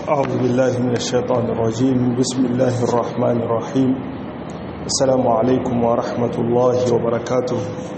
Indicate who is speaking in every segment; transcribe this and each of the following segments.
Speaker 1: أعوذ بالله من الشيطان الرجيم بسم الله الرحمن الرحيم السلام عليكم ورحمة الله وبركاته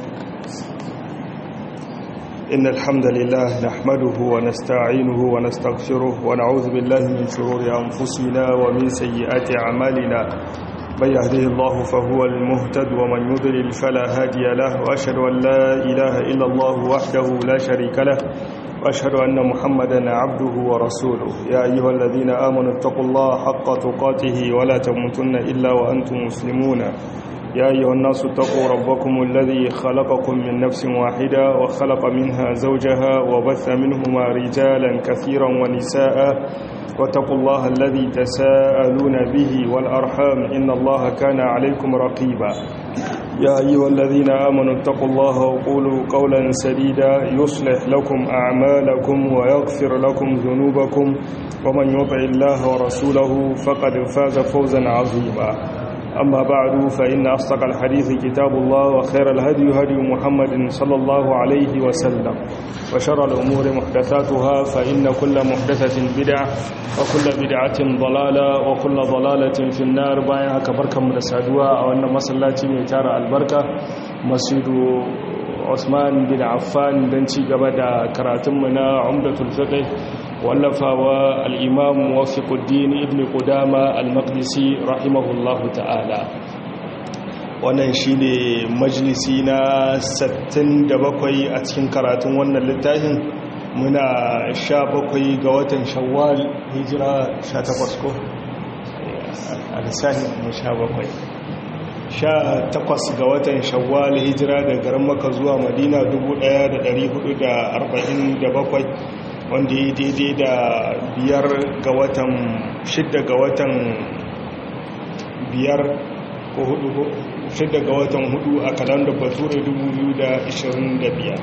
Speaker 1: إن الحمد لله نحمده ونستعينه ونستغفره ونعوذ بالله من شرور أنفسنا ومن سيئات أعمالنا من يهده الله فهو المهتد ومن يضلل فلا هادي له وأشهد أن لا إله إلا الله وحده لا شريك له وأشهد أن محمدا عبده ورسوله يا أيها الذين آمنوا اتقوا الله حق تقاته ولا تموتن إلا وأنتم مسلمون يا أيها الناس اتقوا ربكم الذي خلقكم من نفس واحدة وخلق منها زوجها وبث منهما رجالا كثيرا ونساء واتقوا الله الذي تساءلون به والأرحام إن الله كان عليكم رقيبا يا أيها الذين آمنوا اتقوا الله وقولوا قولا سديدا يصلح لكم أعمالكم ويغفر لكم ذنوبكم ومن يطع الله ورسوله فقد فاز فوزا عظيما أما بعد فإن أصدق الحديث كتاب الله وخير الهدي هدي محمد صلى الله عليه وسلم وشر الأمور محدثاتها فإن كل محدثة بدعة وكل بدعة ضلالة وكل ضلالة في النار بايها كبركة من السادوة أو أن مسلاتي ميتار البركة مسجد عثمان بن عفان دنشي قبدا كراتمنا عمدة الفقه wallafawa al'imam wafiƙuddin ibn ƙudama al-maqdisi rahimahullahu ta'ala wannan shi ne majalisi na 67 a cikin karatun wannan littafin muna 17 ga watan shawwal hijira 18 ko a lissahin mu 17 18 ga watan shawwal hijira da garin maka zuwa madina 1447 wanda ya daidai da biyar ga watan shidda ga watan biyar ko hudu ko shidda ga watan hudu a kalandar bature 2025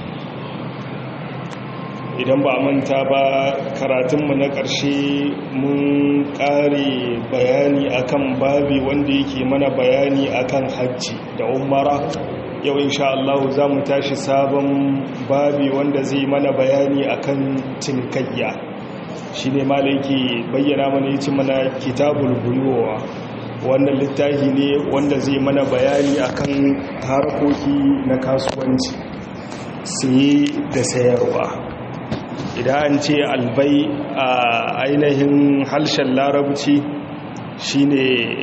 Speaker 1: idan ba manta ba karatunmu na ƙarshe mun ƙare bayani akan babi wanda yake mana bayani akan hajji da umara yau insha Allah za mu tashi sabon babi wanda zai mana bayani akan cinikayya shi ne malaiki bayyana mana yace mana kitabul buyuwa wannan littafi ne wanda zai mana bayani akan harkoki na kasuwanci saye da sayarwa idan an ce albai a ainihin harshen larabci shine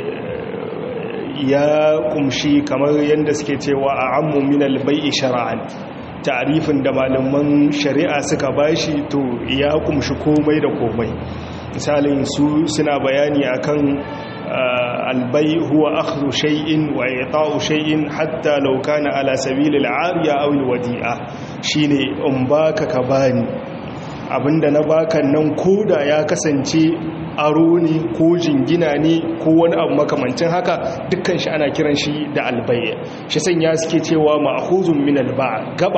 Speaker 1: ya kumshi kamar yadda suke cewa a ammu min albai'i shara'an ta'rifin da malaman shari'a suka bashi to ya kumshi komai da komai misalin su suna bayani akan albai huwa akhdhu shay'in wa i'ta'u shay'in hatta law kana ala sabil al'ariya aw alwadi'a shine in baka ka bani abinda na baka nan koda ya kasance aro ne ko jingina ne ko wani abu makamancin haka dukkan shi ana kiran shi da albaya shi sanya suke cewa ma'khuzun min alba'a gaba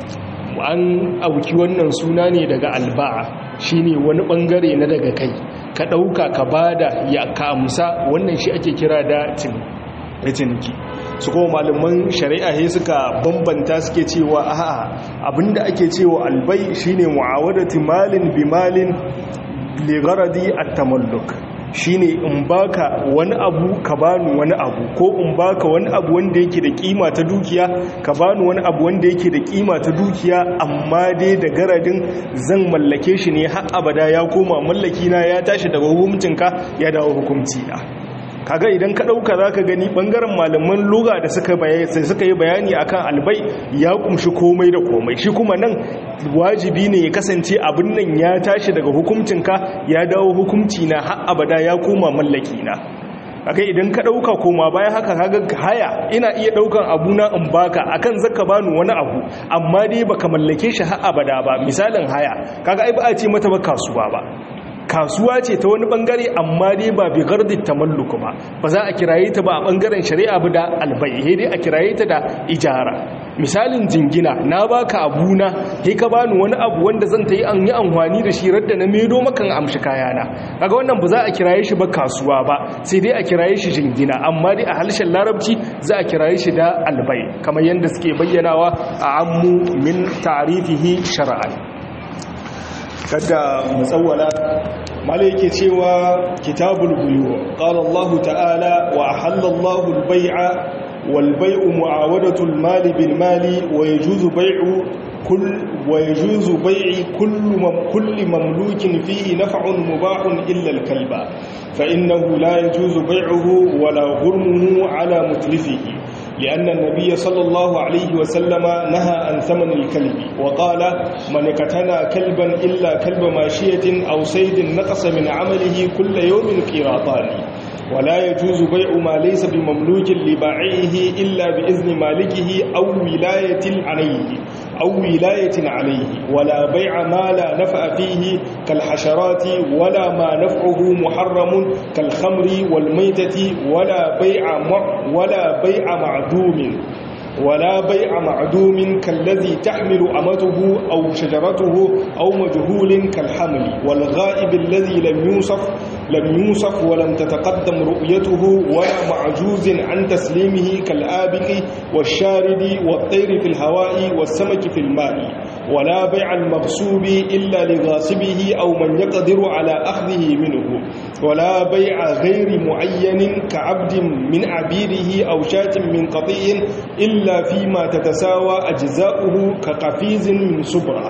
Speaker 1: an auki wannan suna ne daga alba'a shine wani bangare na daga kai ka dauka ka bada ya ka amsa wannan shi ake kira da ciniki su kuma malaman shari'a he suka bambanta suke cewa a'a abinda ake cewa albai shine mu'awadatu malin bi malin ligaradi at-tamalluk shine in baka wani abu ka bani wani abu ko in baka wani abu wanda yake da kima ta dukiya ka bani wani abu wanda yake da kima ta dukiya amma dai da garadin zan mallake shi ne har abada ya koma mallaki na ya tashi daga hukuncinka ya dawo hukunci na kaga idan ka dauka zaka gani bangaren malaman lugha da suka bayani suka yi bayani akan albai ya kumshi komai da komai shi kuma nan wajibi ne ya kasance abin nan ya tashi daga hukuncinka ya dawo hukunci na har abada ya koma mallaki na kaga idan ka dauka koma bayan haka kaga haya ina iya daukan abu na in baka akan zaka bani wani abu amma dai baka mallake shi har abada ba misalin haya kaga ai ba a ce mata ba kasuwa ba kasuwa ce ta wani bangare amma dai ba bi gardin tamalluku ba ba za a kiraye ta ba a bangaren shari'a ba da albai dai a kiraye ta da ijara misalin jingina na baka abuna he ka bani wani abu wanda zan ta yi an yi amfani da shi radda na medo makan amshi kayana kaga wannan ba za a kiraye shi ba kasuwa ba sai dai a kiraye shi jingina amma dai a harshen larabci za a kiraye shi da albai kamar yadda suke bayyanawa a ammu min ta'rifihi shar'an kada mu tsawwala malai yake cewa kitabul buyu qala Allah ta'ala wa ahalla Allah al-bay'a wal bay'u mu'awadatu al-mali bil mali wa yajuzu bay'u كل ويجوز بيع كل مم كل مملوك فيه نفع مباح إلا الكلب فإنه لا يجوز بيعه ولا غرمه على متلفه لأن النبي صلى الله عليه وسلم نهى عن ثمن الكلب وقال من اقتنى كلبا إلا كلب ماشية أو صيد نقص من عمله كل يوم قيراطان ولا يجوز بيع ما ليس بمملوك لبائعه إلا بإذن مالكه أو ولاية عليه أو ولاية عليه ولا بيع ما لا نفع فيه كالحشرات ولا ما نفعه محرم كالخمر والميتة ولا بيع ولا بيع معدوم ولا بيع معدوم كالذي تحمل أمته أو شجرته أو مجهول كالحمل والغائب الذي لم يوصف لم يوصف ولم تتقدم رؤيته ولا معجوز عن تسليمه كالآبق والشارد والطير في الهواء والسمك في الماء ولا بيع المغصوب إلا لغاصبه أو من يقدر على أخذه منه ولا بيع غير معين كعبد من عبيده أو شاة من قطيع إلا فيما تتساوى أجزاؤه كقفيز من سبرة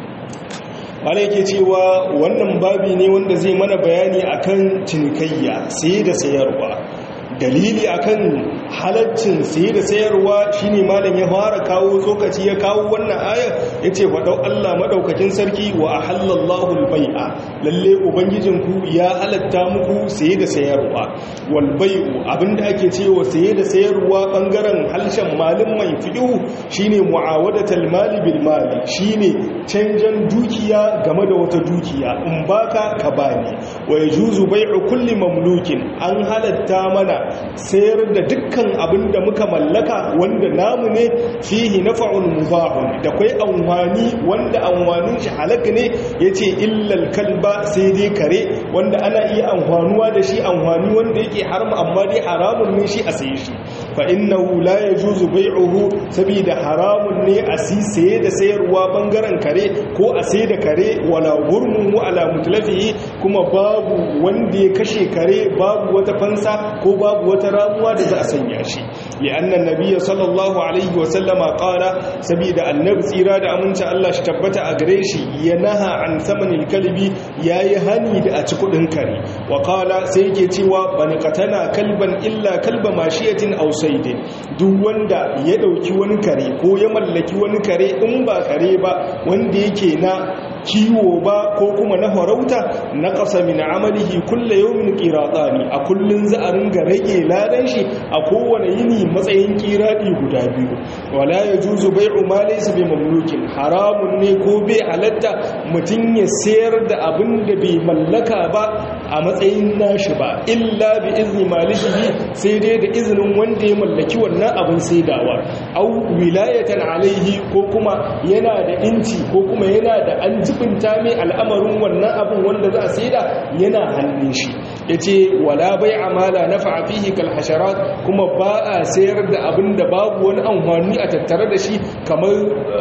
Speaker 1: wale yake cewa wannan babi ne wanda zai mana bayani akan cinikayya saye da sayarwa dalili akan halaccin saye da sayarwa shine malam ya fara kawo tsokaci ya kawo wannan aya yace faɗau Allah madaukakin sarki wa ahallallahu albai'a lalle ubangijinku ya halatta muku saye da sayarwa wal bai'u abinda ake cewa saye da sayarwa bangaren halshen malin mai fiqhu shine mu'awadatul mali bil mali shine canjan dukiya game da wata dukiya in baka ka bani wa yajuzu bai'u kulli mamlukin an halatta mana sayar da dukkan abin da muka mallaka wanda namu ne fihi nafa'un mubahun da kai anwani wanda anwanin shi halaka ne yace illal kalba sai dai kare wanda ana iya anwanuwa da shi anwani wanda yake haram amma dai haramun ne shi a saye shi fa innahu la yajuzu bai'uhu saboda haramun ne a sisaye da sayarwa bangaren kare ko a sai da kare wala gurmun ala mutlafihi kuma babu wanda ya kashe kare babu wata fansa ko babu wata ramuwa da za a sanya shi li'anna nabiyyi sallallahu alaihi wa sallama qala saboda annabi tsira da aminci Allah shi tabbata a gare shi ya naha an samanil kalbi yayi hani da a ci kudin kare wa qala sai yake cewa bani qatana kalban illa kalba mashiyatin aw saydin duk wanda ya dauki wani kare ko ya mallaki wani kare in ba kare ba wanda yake na kiwo ba ko kuma na farauta na ƙasa min amalihi kulle yawmin qiratani a kullun za a ringa rage ladan shi a kowane yini matsayin qiradi guda biyu wala yajuzu bai'u ma laysa bi mamlukin haramun ne ko bai halatta mutun ya sayar da abin da bai mallaka ba a matsayin nashi ba illa bi izni malikihi sai dai da izinin wanda ya mallaki wannan abin saidawa au wilayatan alaihi ko kuma yana da inci ko kuma yana da an jibinta mai al'amarin wannan abin wanda za a saida yana hannun shi ya ce wala bai amala na fa'afihi kalhasharat kuma ba a sayar da abin da babu wani amfani a tattare da shi kamar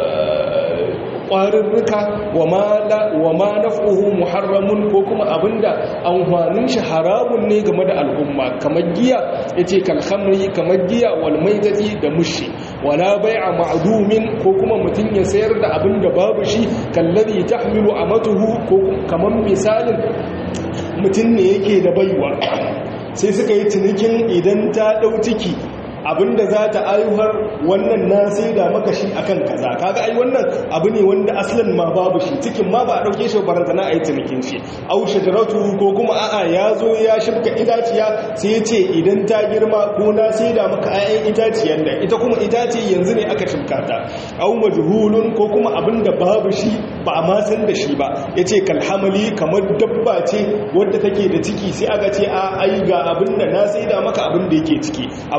Speaker 1: ƙwarurruka wa ma naf'uhu muharramun ko kuma abinda amfanin shi haramun ne game da al'umma kamar giya yace kalhamri kamar giya wal maitati da mushi wala bai'a ma'dumin ko kuma mutun ya sayar da abinda babu shi kallazi tahmilu amatuhu ko kamar misalin mutun ne yake da baiwa sai suka yi cinikin idan ta dau ciki abinda za ta ayuhar wannan na sai da maka shi akan kaza kaga ai wannan abu ne wanda aslan ma babu shi cikin ma ba a dauke shi baranta na ayi cinikin shi au shajaratu ko kuma a'a ya zo ya shibka itaciya sai ya ce idan ta girma ko na sai da maka ayan itaciyan nan ita kuma itace yanzu ne aka shibka ta au majhulun ko kuma abinda babu shi ba a ma san da shi ba yace kalhamali kamar dabba ce wadda take da ciki sai aka ce a ai ga abinda na sai da maka abinda yake ciki abinda yake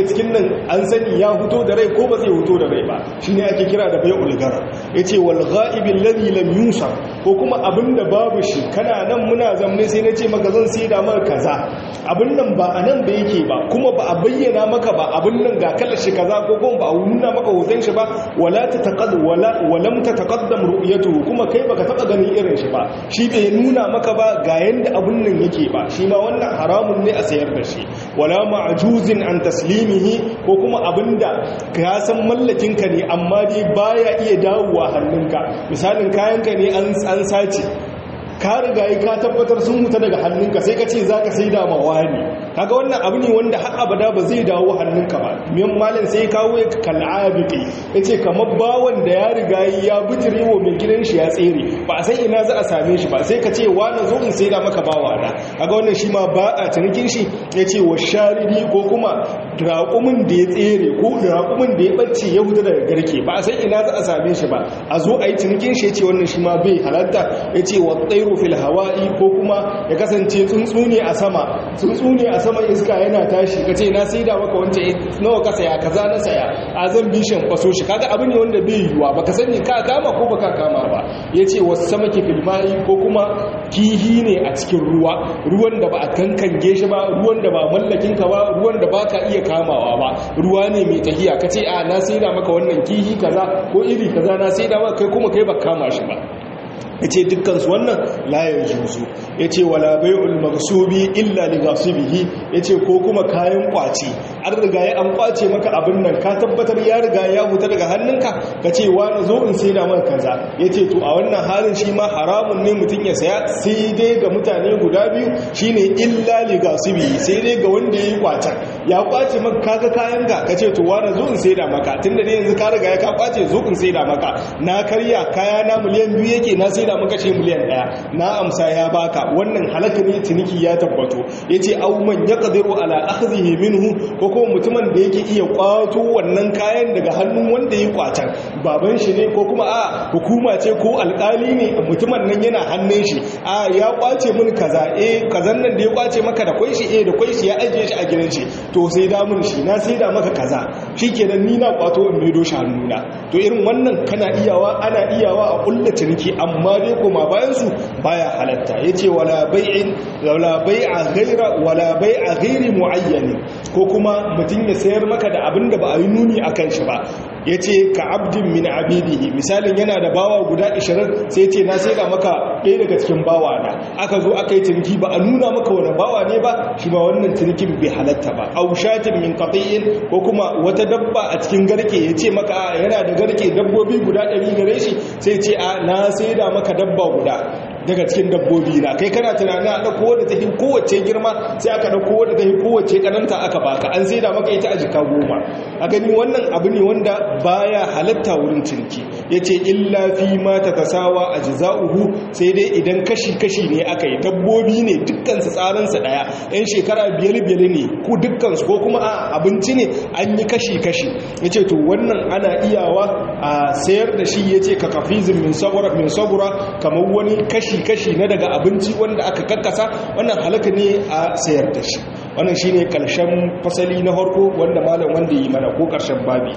Speaker 1: cikin nan an sani ya huto da rai ko ba zai huto da rai ba shine ake kira da bai ulgara yace wal ghaibil ladhi lam yusa ko kuma abinda babu shi kana nan muna zamne sai nace maka zan sai da maka kaza abin nan ba anan da yake ba kuma ba a bayyana maka ba abin nan ga kalar shi kaza ko kuma ba a nuna maka hoton shi ba wala tataqad wala walam tataqaddam ru'yatuhu kuma kai baka taba ganin irin shi ba shi bai nuna maka ba ga yanda abin nan yake ba shi ma wannan haramun ne a sayar da shi wala ma'juzin an taslimihi ko kuma abinda ka san mallakin ka ne amma dai baya iya dawowa hannunka misalin kayanka ne an an sace ka riga ka tabbatar sun mutu daga hannunka sai ka ce za ka sai da mawani kaga wannan abu ne wanda har abada ba zai dawo hannunka ba miyan malin sai kawo ya kal'abiki ya ce kamar bawan da ya riga ya bijire wa mai gidan shi ya tsere ba a san ina za a same shi ba sai ka ce wani zo in sai da maka bawa na kaga wannan shi ma ba a cinikin shi ya ce wa sharidi ko kuma raƙumin da ya tsere ko raƙumin da ya ɓace ya huta daga garke ba a san ina za a same shi ba a zo a yi cinikin shi ya ce wannan shi ma bai halatta ya ce wa tsairu fil hawa'i ko kuma ya kasance tsuntsu ne a sama tsuntsu ne a sama iska yana tashi ka ce na sai da maka wancan nawa ka saya kaza na saya a zan bi shan kwaso shi kaga abu ne wanda bai yiwuwa baka sani ka kama ko baka kama ba ya ce wasu sama ke filmai ko kuma kihi ne a cikin ruwa ruwan da ba a kankange shi ba ruwan da ba mallakin ka ba ruwan da ba ka iya kamawa ba ruwa ne mai tahiya ka ce a na sai da maka wannan kihi kaza ko iri kaza na sai da maka kai kuma kai ba kama shi ba ya ce dukkansu wannan layar juzu ya ce wala bai'ul magsubi illa li gasibihi ya ce ko kuma kayan kwace an riga ya an kwace maka abin nan ka tabbatar ya riga ya huta daga hannunka ka ce wani zo in sai da maka kaza ya ce to a wannan halin shi ma haramun ne mutum ya saya sai dai ga mutane guda biyu shine illa li gasibihi sai dai ga wanda ya yi kwacen ya kwace maka kaga kayan ka ka ce to wani zo in sai da maka tunda ne yanzu ka riga ya ka kwace zo in sai da maka na karya kaya na miliyan biyu yake na sai da muka ce miliyan daya na amsa ya baka wannan halaka ne ciniki ya tabbato yace aw man yaqdiru ala akhdhihi minhu ko kuma mutumin da yake iya kwato wannan kayan daga hannun wanda ya kwatan baban shi ne ko kuma a hukuma ce ko alkali ne mutumin nan yana hannun shi a ya kwace mun kaza eh kazan nan da ya kwace maka da kwai shi eh da kwai shi ya ajiye shi a gidan shi to sai da mun shi na sai da maka kaza shikenan ni na kwato in maido shi hannuna to irin wannan kana iyawa ana iyawa a kulla ciniki amma dai koma bayansu baya halatta ya ce wala bai'in wala bai'a ghaira wala bai'a ghairi muayyani ko kuma mutum ya sayar maka da abin da ba a yi nuni akan shi ba ya ce ka abdin min abidihi misalin yana da bawa guda 20 sai ce na sai da maka ɗaya daga cikin bawa na aka zo aka yi ciniki ba a nuna maka wani bawa ne ba shi ba wannan cinikin bai halatta ba au shatin min qati'in ko kuma wata dabba a cikin garke ya ce maka yana da garke dabbobi guda 100 gare shi sai ce a na sai da maka dabba guda daga cikin dabbobi na kai kana tunanin a ɗauko wadda ta yi kowace girma sai aka ɗauko wadda ta yi kowace ƙananta aka baka an sai da maka ita a jika goma a gani wannan abu ne wanda baya halatta wurin ciniki ya ce illa fi ma ta tasawa a jiza'uhu sai dai idan kashi-kashi ne aka yi dabbobi ne dukkansu tsarinsa ɗaya yan shekara biyar-biyar ne ko dukkansu ko kuma a abinci ne an yi kashi-kashi ya ce to wannan ana iyawa a sayar da shi ya ce ka kafizin min sabura kamar wani kashi kashi-kashi na daga abinci wanda aka kakkasa wannan halaka ne a sayar da shi wannan shine karshen fasali na harko wanda malam wanda yi mana ko karshen babi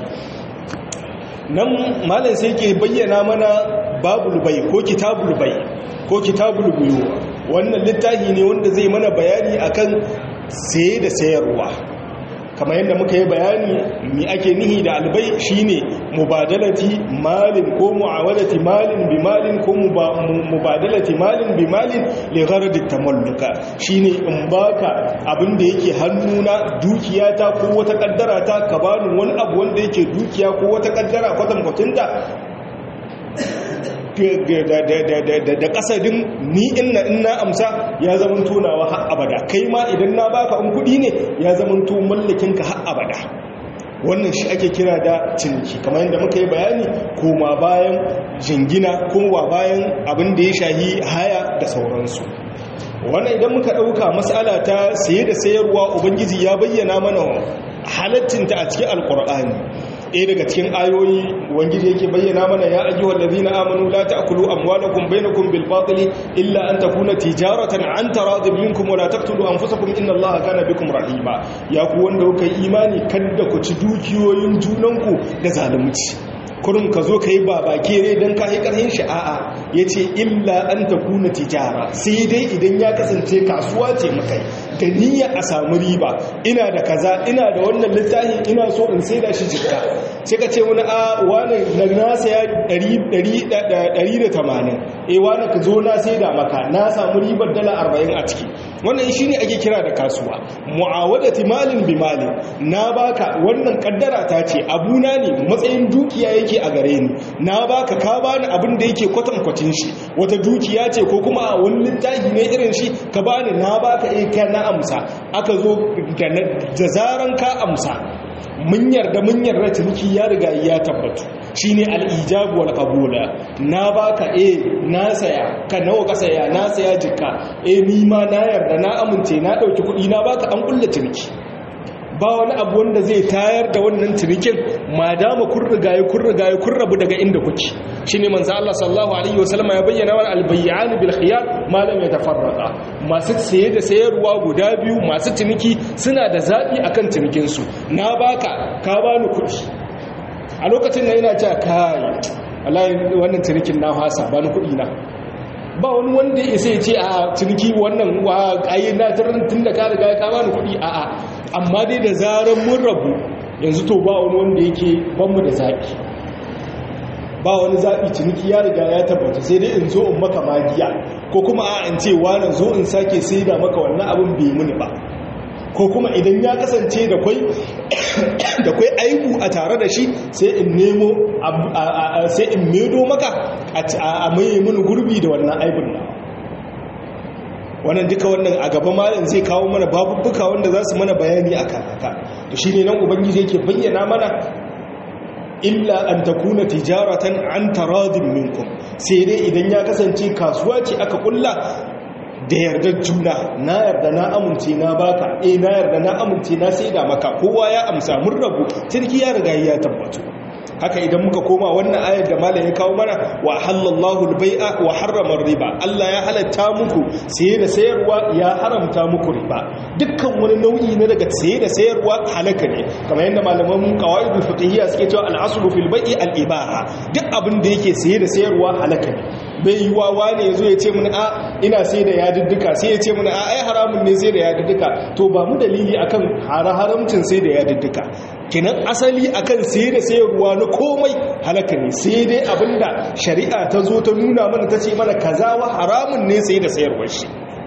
Speaker 1: nan malam sai ke bayyana mana babul bai ko kitabul bai ko kitabul buyo wannan littafi ne wanda zai mana bayani akan saye da sayarwa kamar yadda muka yi bayani mi ake nihi da albai shine mubadalati malin ko mu'awadati malin bi malin ko mubadalati malin bi malin li gharadi tamalluka shine in baka abin da yake hannuna dukiyata ko wata kaddara ta ka bani wani abu wanda yake dukiya ko wata kaddara kwatan kwatunta da kasadin ni inna inna amsa ya zaman tonawa har abada kai ma idan na baka in kudi ne ya zaman to mallakin ka har abada wannan shi ake kira da ciniki kamar yadda muka yi bayani koma bayan jingina kuma bayan abin da ya shahi haya da sauransu wannan idan muka ɗauka matsala ta saye da sayarwa ubangiji ya bayyana mana halattinta a cikin alkur'ani ɗaya daga cikin ayoyi wangiji yake bayyana mana ya ayyuhal ladina amanu la ta'kulu amwalakum bainakum bil batili illa an takuna tijaratan an taradin minkum wa la taqtulu anfusakum inna allaha kana bikum rahima ya ku wanda kuka yi imani kada ku ci dukiyoyin junanku da zalunci kurum ka zo ka yi babake ne don ka yi ƙarhin sha'a'a ya ce illa an ta kuna tijara sai dai idan ya kasance kasuwa ce makai da niyya a samu riba ina da kaza ina da wannan littafin ina so in sai da shi jikka sai ka ce wani a wani na nasa ya 180 e wani ka zo na sai da maka na samu ribar dala 40 a ciki wannan shi ne ake kira da kasuwa mu'awadati malin bi malin na baka wannan kaddara ta ce abuna ne matsayin dukiya yake a gare ni na baka ka bani abin da yake kwatankwacin shi wata dukiya ce ko kuma a wani littafi ne irin shi ka bani na baka eh ka na amsa aka zo da zaran ka amsa mun yarda mun yarda ciniki ya riga ya tabbatu shine al-ijabu wal qabula na baka eh na saya ka nawa ka saya na saya jikka eh ni ma na yarda na amince na dauki kuɗi na baka an kulla ciniki ba wani abu wanda zai tayar da wannan cinikin ma dama kun rigaye kun rigaye kun rabu daga inda kuke shine manzo Allah sallallahu alaihi wasallam ya bayyana wa albayyan bil khiyar ma lam yatafarraqa masu saye da sayarwa guda biyu masu ciniki suna da zabi akan cinikin su na baka ka bani kuɗi a lokacin nan ina cewa kai wallahi wannan cinikin na hasa bani kuɗi na ba wani wanda ya sai ce a ciniki wannan wa ayi na tun da ka riga ka bani kuɗi a'a amma dai da zarar mun rabu yanzu to ba wani wanda yake banmu da zaɓi ba wani zaɓi ciniki ya riga ya tabbata sai dai in zo in maka magiya ko kuma a in ce wani zo in sake sai da maka wannan abin bai muni ba ko kuma idan ya kasance da kwai da kwai aibu a tare da shi sai in nemo sai in medo maka a mai mini gurbi da wannan aibun na wannan duka wannan a gaba malam zai kawo mana babubbuka wanda za su mana bayani a haka to shine nan ubangiji yake bayyana mana illa an takuna tijaratan an taradin minkum sai dai idan ya kasance kasuwa ce aka kulla da yardar juna na yarda na amince na baka eh na yarda na amince na saida maka kowa ya amsa mun rabu cirki ya riga ya tabbatu haka idan muka koma wannan ayar da malam ya kawo mana wa halallahu albai'a wa harrama riba Allah ya halatta muku saye da sayarwa ya haramta muku riba dukkan wani nau'i na daga saye da sayarwa halaka ne kamar yadda malaman qawaidul fiqhiyya suke cewa al-aslu fil bai'i al-ibaha duk abin da yake saye da sayarwa halaka ne bai yi wawa ne yazo ya ce mun a ina sai da yadiddika sai ya ce mun a ai haramun ne sai da yadiddika to ba mu dalili akan haramcin sai da yadiddika kenan asali akan sai da sayarwa na komai halaka ne sai dai abinda shari'a ta zo ta nuna mana ta ce mana kaza wa haramun ne sai da sayarwar shi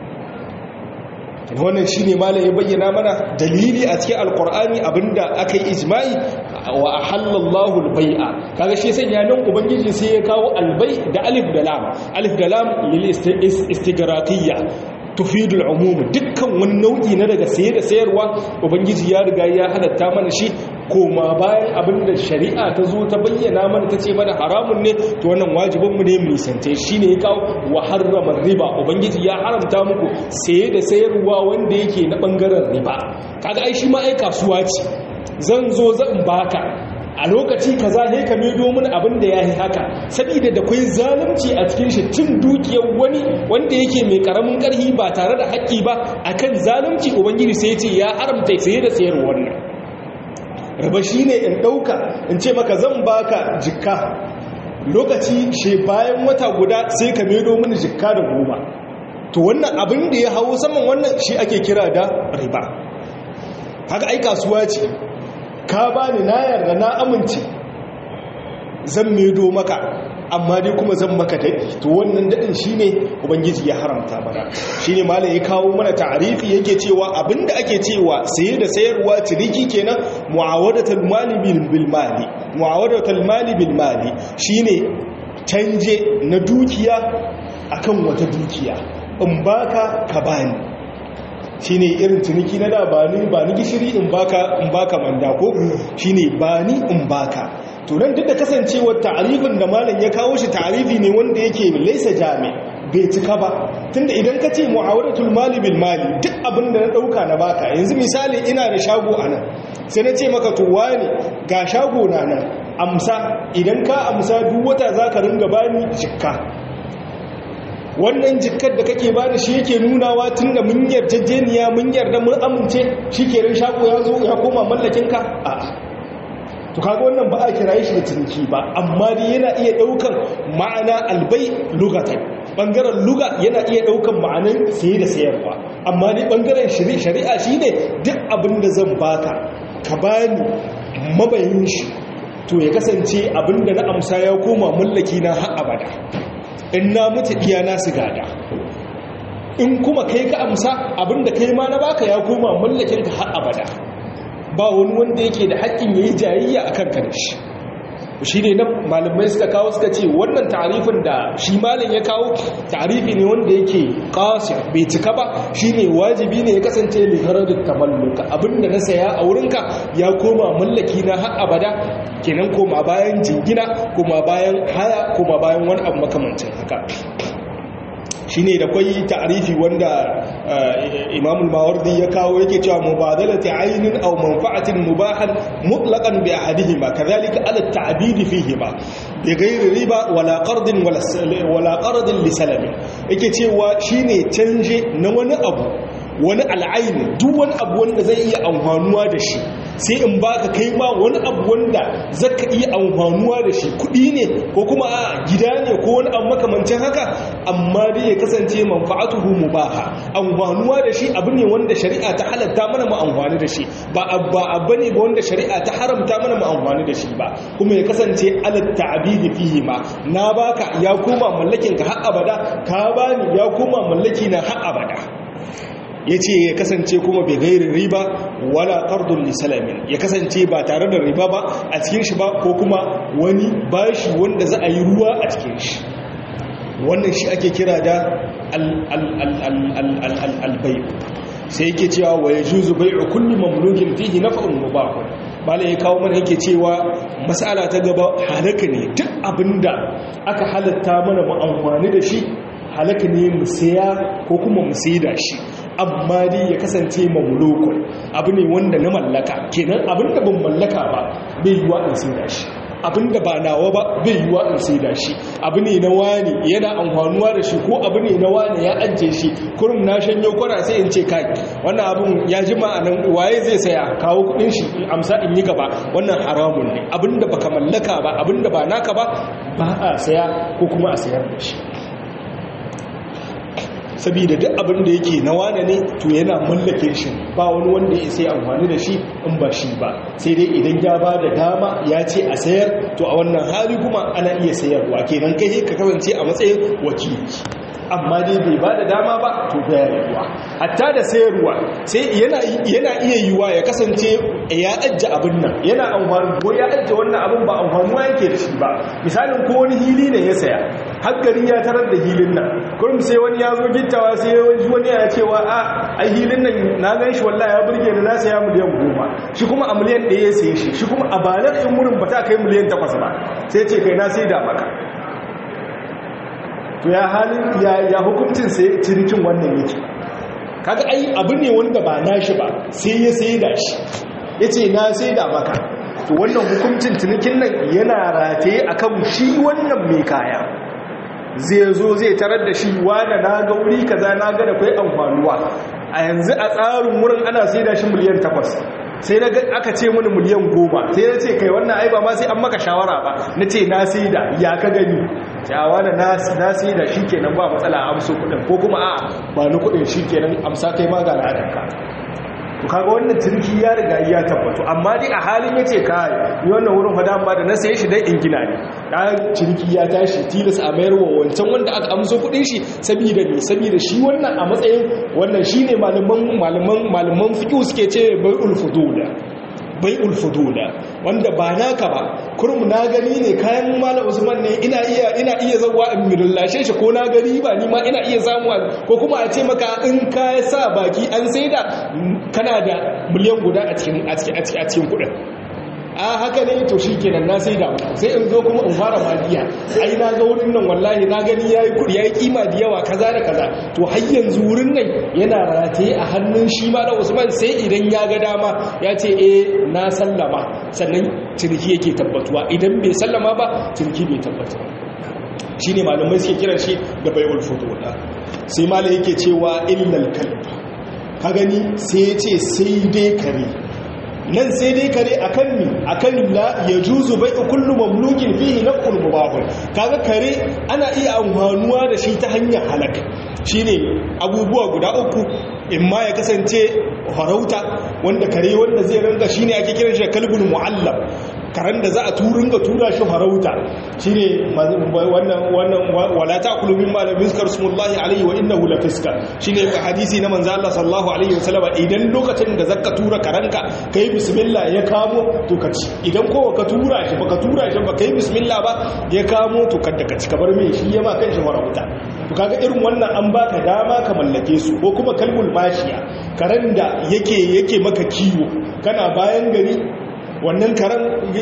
Speaker 1: wannan shine malam ya bayyana mana dalili a cikin alkur'ani abinda aka yi ijma'i wa ahallallahu albai'a kaga shi sanya nan ubangiji sai ya kawo albai da alif da lam alif da lam lil istighraqiyya tufidul umum dukkan wani nau'i na daga saye da sayarwa ubangiji ya riga ya halatta mana shi koma bayan abinda shari'a ta zo ta bayyana mana ta ce mana haramun ne to wannan wajibinmu ne mu nisance shi ne ya kawo wa harrama riba ubangiji ya haramta muku saye da sayarwa wanda yake na bangaren riba kaga ai shi ma ai kasuwa ce zan zo zan baka a lokaci kaza ne ka mai domin abin da ya yi haka saboda da kwai zalunci a cikin shi cin dukiyar wani wanda yake mai karamin karhi ba tare da haƙƙi ba akan zalunci ubangiji sai ya ce ya haramta saye da sayar wannan raba shi ne in ɗauka in ce maka zan baka jikka lokaci she bayan wata guda sai ka mai domin jikka da goma to wannan abin da ya hawo saman wannan shi ake kira da riba haka ai kasuwa ce ka ba ni na yarda na amince zan medo maka amma dai kuma zan maka daɗi to wannan daɗin shi ne ubangiji ya haramta mana shi ne malam ya kawo mana ta'arifi yake cewa abinda ake cewa saye da sayarwa ciniki kenan mu'awadatul mali bil mali mu'awadatul mali bil mali shine canje na dukiya akan wata dukiya in baka ka bani shine irin ciniki na da ba ni ba ni gishiri in baka in baka manda ko shine ba ni in baka to nan duk da kasancewar ta'arifin da malam ya kawo shi ta'arifi ne wanda yake laisa jami bai cika ba tunda idan ka ce mu'awaratul mali bil mali duk abin da na dauka na baka yanzu misali ina da shago anan sai na ce maka to wani ga shago na nan amsa idan ka amsa duk wata za ka ringa bani jikka wannan jikkar da kake bani shi yake nunawa tun da mun yarjejeniya mun yarda mun amince shi kenan shago ya zo ya koma mallakinka a'a to kaga wannan ba a kiraye shi da ciniki ba amma dai yana iya daukan ma'ana albai lugatan bangaren luga yana iya daukan ma'anan saye da sayarwa amma dai bangaren shari'a shine duk abin da zan baka ka bani mabayin shi to ya kasance abin da na amsa ya koma mallaki na har abada in na mutu iyana su gada in kuma kai ka amsa abin da kai ma na baka ya koma mallakin ka har abada ba wani wanda yake da haƙƙin ya yi jayayya a kan shi shi ne nan malamai suka kawo suka ce wannan tarifin da shi malin ya kawo tarifi ne wanda yake ƙasir bai cika ba shi ne wajibi ne ya kasance liharar tamalluka abinda na saya a wurinka ya koma mallaki na har abada kenan koma bayan jingina koma bayan haya koma bayan wani abu makamancin haka shi ne da kwai ta'arifi wanda imamul mawardi ya kawo yake cewa mubadalati ainin aw manfa'atin mubahan mutlaqan bi ahadihima kadhalika ala at-ta'bid fihima bi ghairi riba wala qardin wala qardin li salam yake cewa shine canje na wani abu wani al'aini duk wani abu wanda zai iya amfanuwa da shi sai in baka kai ma wani abu wanda zaka iya amfanuwa da shi kudi ne ko kuma a gida ne ko wani abu makamancin haka amma dai ya kasance manfa'atuhu mubaha amfanuwa da shi abu ne wanda shari'a ta halatta mana mu amfani da shi ba abba abu ne ba wanda shari'a ta haramta mana mu amfani da shi ba kuma ya kasance alat ta'bidi fihi ma na baka ya koma mallakin ka har abada ka bani ya koma mallaki na har abada ya ce ya kasance kuma bai gairin riba wala ƙardun lisalamin ya kasance ba tare da riba ba a cikin shi ba ko kuma wani bashi wanda za a yi ruwa a cikin shi wannan shi ake kira da albayu sai yake cewa wa ya juzu bai'u kulli mamlukin fihi naf'un mubahun malai ya kawo mana yake cewa mas'ala ta gaba halaka ne duk abinda aka halatta mana mu amfani da shi halaka ne mu saya ko kuma mu saida shi amma dai ya kasance mamlukun abu ne wanda na mallaka kenan abinda ban mallaka ba bai yiwa in saida shi abinda ba nawa ba bai yiwa in saida shi abu ne na wani yana amfanuwa da shi ko abu ne na wani ya ajiye shi kurum na shanyo kwara sai in ce kai wannan abun ya ji ma'anan waye zai saya kawo kudin shi in amsa in yi gaba wannan haramun ne abinda baka mallaka ba abinda ba naka ba ba a saya ko kuma a sayar da shi saboda duk abin da yake na wane ne to yana mallake shi ba wani wanda ya sai amfani da shi in ba shi ba sai dai idan ya ba da dama ya ce a sayar to a wannan hali kuma ana iya sayarwa kenan kai ka kasance a matsayin wakili amma dai bai ba da dama ba to baya yiwuwa hatta da sayarwa sai yana iya yiwuwa ya kasance ya ajje abin nan yana amfani ko ya ajje wannan abin ba amfanuwa yake da shi ba misalin ko wani hili ne ya saya har gari ya tarar da hilin nan kurum sai wani ya zo gittawa sai wani ya cewa a ai hilin nan na gan shi wallahi ya burge ni na saya miliyan goma shi kuma a miliyan ɗaya ya saye shi shi kuma a balar in wurin ba ta kai miliyan takwas ba sai ce kai na sai da maka to ya halin ya hukuncin sai cinikin wannan yake kaga ai abu ne wanda ba nashi ba sai ya sai da shi yace na sai da maka to wannan hukuncin cinikin nan yana rataye akan shi wannan mai kaya zai zo zai tarar da shi wanda na ga wuri kaza na ga da kai amfanuwa a yanzu a tsarin wurin ana sai da shi miliyan takwas sai na aka ce mini miliyan goma sai na ce kai wannan ai ba ma sai an maka shawara ba na ce na sai da ya ka gani yawa da na sai da shi kenan ba matsala amso kudin ko kuma a ba ni kudin shi kenan amsa kai ma ga ladanka to kaga wannan turki ya riga ya tabbato amma dai a halin yace kai ni wannan wurin fada amma da na saye shi dai in gina ne dan ciniki ya tashi tilas a mayar wa wancan wanda aka amso kudin shi saboda ne saboda shi wannan a matsayin wannan shine malaman malaman malaman fiqh suke ce bai'ul fudula bai'ul fudula wanda ba naka ba kurum na gani ne kayan malam usman ne ina iya ina iya zawa in millashe shi ko na gani ba ni ma ina iya samu ko kuma a ce maka in ka sa baki an saida kana da miliyan guda a cikin a cikin a cikin kudin a haka ne to shi kenan na sai da sai in zo kuma in fara madiya ai na ga wurin nan wallahi na gani yayi kudi yayi kima da yawa kaza da kaza to har yanzu wurin nan yana rataye a hannun shi ma da Usman sai idan ya ga dama ya ce eh na sallama sannan ciniki yake tabbatuwa idan bai sallama ba ciniki bai tabbata shine malamai suke kiran shi da bai'ul futuwa sai malai yake cewa illal kalb ka gani sai ya ce sai dai kare nan sai dai kare akan ni akan la yajuzu bai'u kullu mamlukin fihi naf'ul mubahun kaga kare ana iya amfanuwa da shi ta hanyar halaka shine abubuwa guda uku imma ya kasance farauta wanda kare wanda zai ranga shine ake kiran shi kalbul muallam karen da za a turinga tura shi farauta shine wannan wannan wala ta'kulu mimma lam yuzkar smullahi alayhi wa innahu la fiska shine hadisi na manzo Allah sallallahu alaihi wasallam idan lokacin da zaka tura karanka kai bismillah ya kamo to ka ci idan ko ka tura shi baka tura shi ba kai bismillah ba ya kamo to kada ka ci kabar me shi yama kan shi farauta to kaga irin wannan an baka dama ka mallake su ko kuma kalbul mashiya karen da yake yake maka kiwo kana bayan gari wannan karen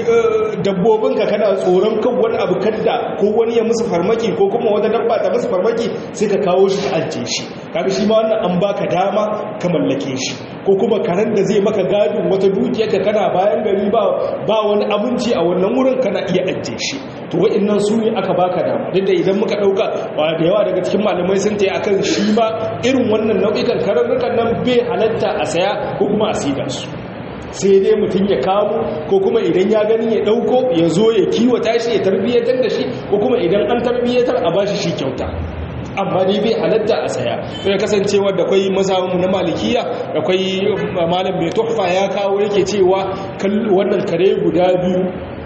Speaker 1: dabbobinka kana tsoron kan wani abu kadda ko wani ya musu farmaki ko kuma wata dabba ta musu farmaki sai ka kawo shi ka ajiye shi kaga shi ma wannan an baka dama ka mallake shi ko kuma karen da zai maka gadin wata dukiyarka kana bayan gari ba ba wani abinci a wannan wurin kana iya ajiye shi to wa'annan su ne aka baka dama duk da idan muka dauka ba da yawa daga cikin malamai sun tayi akan shi ba irin wannan nau'ikan kararrukan nan bai halatta a saya ko kuma a sida su sai dai mutum ya kamo ko kuma idan ya gani ya dauko ya zo ya kiwata shi ya tarbiyyatar da shi ko kuma idan an tarbiyyatar a bashi shi kyauta amma dai bai halatta a saya sai kasancewa da kwai mazhabin na malikiya da kwai malam mai tuhfa ya kawo yake cewa wannan kare guda biyu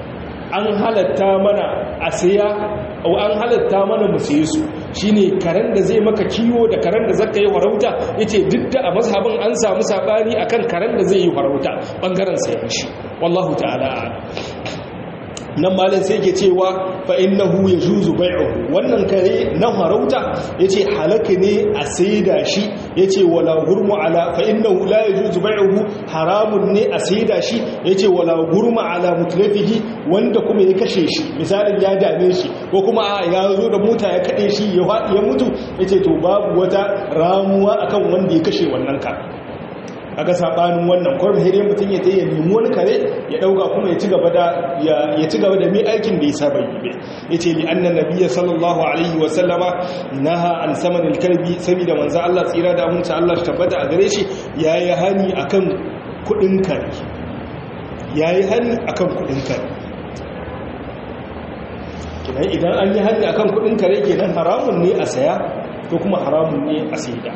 Speaker 1: an halatta mana a saya au an halatta mana mu saye su shine karen da zai maka kiwo da karen da zaka yi farauta yace duk da a mazhabin an samu sabani akan karen da zai yi farauta bangaren sayan shi wallahu ta'ala nan malin sai ke cewa fa innahu yajuzu bai'uhu wannan kare na farauta yace halaka ne a saida shi yace wala gurmu ala fa innahu la yajuzu bai'uhu haramun ne a saida shi yace wala gurmu ala mutlafihi wanda kuma ya kashe shi misalin ya dame shi ko kuma a ya zo da mota ya kade shi ya faɗi ya mutu yace to babu wata ramuwa akan wanda ya kashe wannan kare kaga sabanin wannan kwarmi hire mutum ya tayi nemi wani kare ya dauka kuma ya ci gaba da ya ci gaba da mai aikin da ya saba yi yace li anna nabiyya sallallahu alaihi wa sallama naha an samanil kalbi saboda manzo Allah tsira da amince Allah shi tabbata a gare shi yayi hani akan kudin kare yayi hani akan kudin kare kenan idan an yi hani akan kudin kare kenan haramun ne a saya ko kuma haramun ne a saida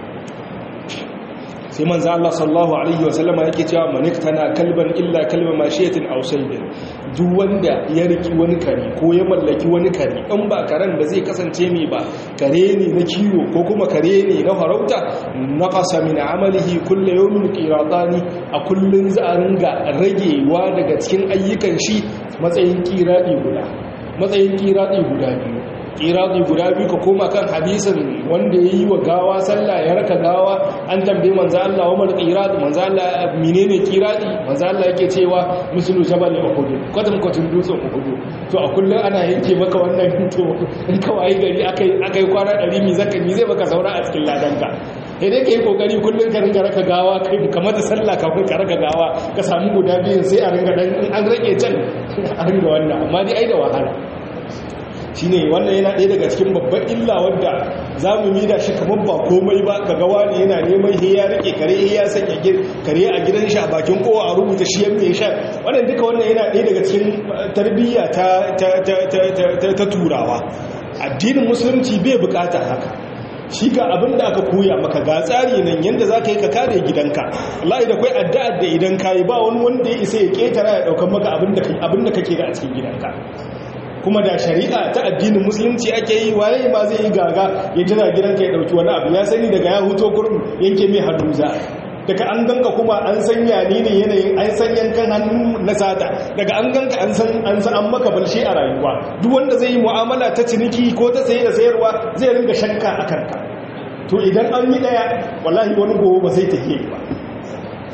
Speaker 1: sai manzo Allah sallallahu alaihi wa sallama yake cewa maniktana kalban illa kalba mashiyatin aw saydin duk wanda ya riki wani kare ko ya mallaki wani kare in ba karen da zai kasance mai ba kare ne na kiwo ko kuma kare ne na farauta naqasa min amalihi kullu yawmin qiratani a kullun za a ringa ragewa daga cikin ayyukan shi matsayin qiradi guda matsayin qiradi guda biyu kiradi guda biyu ka koma kan hadisin wanda ya yi wa gawa sallah ya raka gawa an tambaye manzo Allah wa mal kiradi manzo Allah menene kiradi manzo Allah yake cewa mislu jabal uhud kwatam kwatam dutsen uhud to a kullum ana yanke maka wannan to in ka wayi gari akai akai kwana 100 mi zaka mi zai baka saura a cikin ladanka sai dai kai kokari kullum ka ringa raka gawa kai kamar da sallah kafin ka raka gawa ka samu guda biyun sai a ringa dan an rage can a ringa wannan amma dai ai da wahala shine wannan yana ɗaya daga cikin babban illa wadda za mu mida shi kamar ba komai ba ka gawa ne yana neman he ya rike kare he ya sanya kare a gidan shi a bakin kowa a rubuta shi yan mai sha wannan duka wannan yana ɗaya daga cikin tarbiyya ta turawa addinin musulunci bai bukata haka shi ga abin da aka koya maka ga tsari nan yadda za ka yi ka kare gidanka Allah da kwai addu'ar da idan ka yi ba wani wanda ya isa ya ketara ya ɗaukan maka abin da kake da a cikin gidanka kuma da shari'a ta addinin musulunci ake yi waye ma zai yi gaga ya jira gidanka ya dauki wani abu ya sani daga ya huto kurum yanke mai haduza daga an ganka kuma an sanya ni ne yanayin an san yankan hannu na sata daga an ganka an san an san an maka balshe a rayuwa duk wanda zai yi mu'amala ta ciniki ko ta saye da sayarwa zai ringa shakka a kanka to idan an yi daya wallahi wani gobe ba zai tafiye ba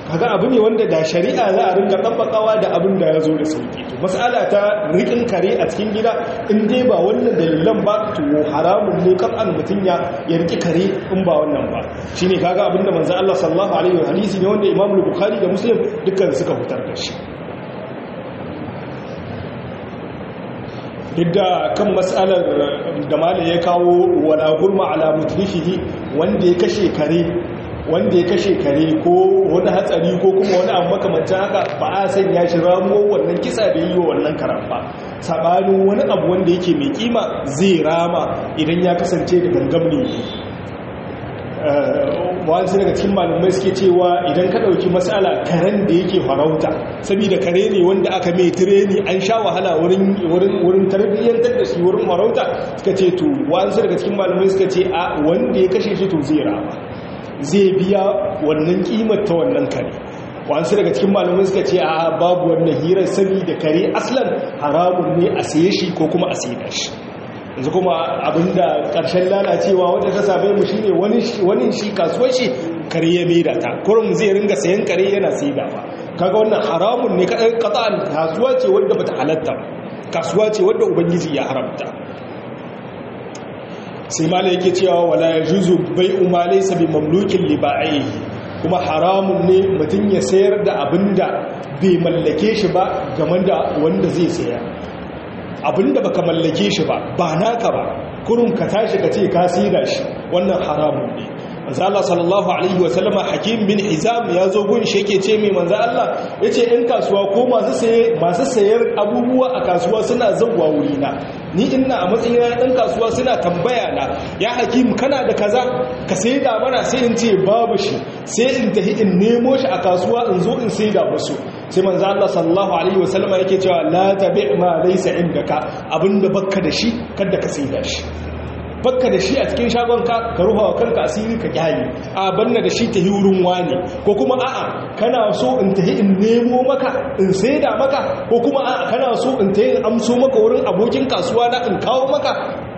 Speaker 1: kaga abu ne wanda da shari'a za a rinka tabbakawa da abin da ya zo da sauki to mas'ala ta rikin kare a cikin gida in dai ba wannan dalilan ba to haramun ne kan mutum ya ya riki kare in ba wannan ba shine kaga abin da manzo Allah sallallahu alaihi wa hadisi ne wanda Imam Bukhari da Muslim dukkan suka fitar da shi yadda kan matsalar da mala ya kawo wala gurma ala mutlifihi wanda ya kashe kare wanda ya kashe kare ko wani hatsari ko kuma wani abu makamancin haka ba a sanya shi ramo wannan kisa da yi wa wannan karan ba sabanin wani abu wanda yake mai kima zai rama idan ya kasance da gangam ne wasu daga cikin malamai suke cewa idan ka ɗauki matsala karen da yake farauta saboda kare ne wanda aka mai tireni an sha wahala wurin tarbiyyantar da shi wurin farauta suka ce to wasu daga cikin malamai suka ce a wanda ya kashe shi to zai rama zai biya wannan kimar ta wannan kare wasu daga cikin malamai suka ce a babu wannan hirar saboda kare aslan haramun ne a saye shi ko kuma a saye shi yanzu kuma abinda ƙarshen lalacewa wata ta same mu shine wani shi kasuwar shi kare ya maida ta kurum zai ringa sayan kare yana saida ba kaga wannan haramun ne kadan qata'an kasuwa ce wanda bata halatta kasuwa ce wanda ubangiji ya haramta sai mala yake cewa wala yajuzu bai'u ma laysa bi mamlukin li ba'ihi kuma haramun ne mutum ya sayar da abinda bai mallake shi ba game da wanda zai sayar abinda baka mallake shi ba ba naka ba kurun ka tashi ka ce ka sida shi wannan haramun ne manzo Allah sallallahu alaihi wa sallama Hakim bin Hizam ya zo gun shi yake ce mai manzo Allah yace in kasuwa ko masu saye masu sayar abubuwa a kasuwa suna zawwa wuri na ni ina a matsayin ɗan kasuwa suna tambaya na ya Hakim kana da kaza ka saida mana sai in ce babu shi sai in tafi in nemo shi a kasuwa in zo in saida musu sai manzo Allah sallallahu alaihi wa sallama yake cewa la tabi' ma laysa indaka abinda bakka da shi kada ka saida shi bakka da shi a cikin shagonka ka rufa wa kanka asiri ka kyale a banna da shi ta yi wurin wani ko kuma a'a kana so in tahi in nemo maka in saida maka ko kuma a'a kana so in tahi in amso maka wurin abokin kasuwa na in kawo maka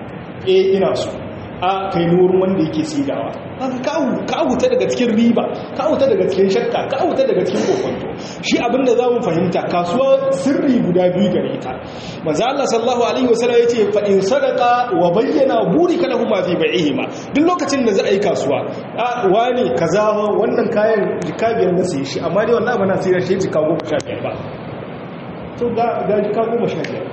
Speaker 1: eh ina so a kai wurin wanda yake saidawa ka huta daga cikin riba ka huta daga cikin shakka ka huta daga cikin kokonto shi abinda za mu fahimta kasuwa sirri guda biyu gare ta maza Allah sallallahu alaihi wasallam yace fa in sadaqa wa bayyana burika lahum fi bai'ihima duk lokacin da za a yi kasuwa a wani kaza wannan kayan jika biyar na sai shi amma dai wallahi bana sai shi jika goma sha biyar ba to ga ga jika goma sha biyar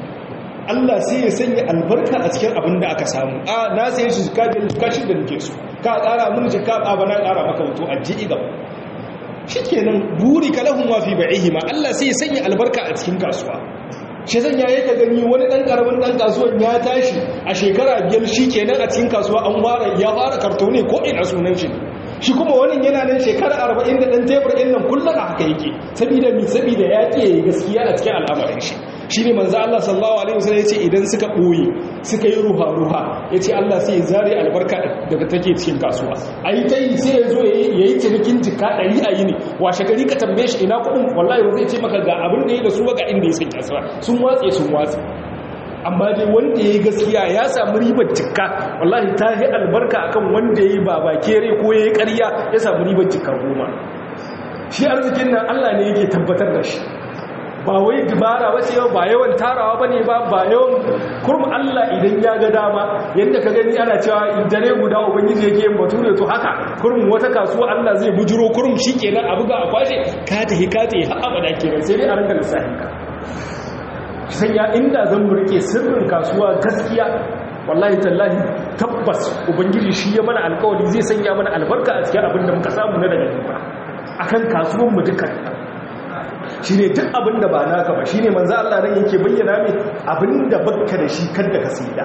Speaker 1: Allah sai ya sanya albarka a cikin abin da aka samu a na sai shi jika biyar jika shi da nake so ka ƙara mun jika ba ba na ƙara maka wato a ji gaba shikenan buri kalahum wa fi bai'ihima Allah sai ya sanya albarka a cikin kasuwa shi zan yayi ka gani wani dan karamin dan kasuwan ya tashi a shekara biyar shikenan a cikin kasuwa an fara ya fara kartone ko ina sunan shi shi kuma wani yana nan shekara 40 da dan tebur din nan kullum a haka yake saboda mi saboda ya ce gaskiya a cikin al'amarin shi shi ne manzo Allah sallallahu alaihi wasallam yace idan suka boye suka yi ruha ruha yace Allah sai ya zare albarka daga take cikin kasuwa ai tai sai ya zo yayi cinikin jika 100 a yini washe gari ka tambaye shi ina kudin wallahi ba zai ce maka ga abin da yake da su ga inda ya sanya su sun watse sun watse amma dai wanda ya yi gaskiya ya samu ribar jikka wallahi ta yi albarka akan wanda ya yi baba kere ko ya yi ƙarya ya samu ribar jikka goma shi arzikin nan Allah ne yake tabbatar da shi ba wai dubara ba ce ba yawan tarawa ba ne ba ba yawan kurum Allah idan ya ga dama yadda ka gani ana cewa dare guda ubangiji yake yin bature to haka kurum wata kasuwa Allah zai bujiro kurum shi kenan a buga a kwashe ka tahi ka tahi har abada kenan sai dai a ranka lissafin ka sanya inda zan burke sirrin kasuwa gaskiya wallahi tallahi tabbas ubangiji shi ya mana alkawari zai sanya mana albarka a cikin abin da muka samu na daga riba akan kasuwan mu dukkan shi ne duk abin da ba naka ba shi ne manzo Allah nan yake bayyana mai abin da bakka da shi kada ka saida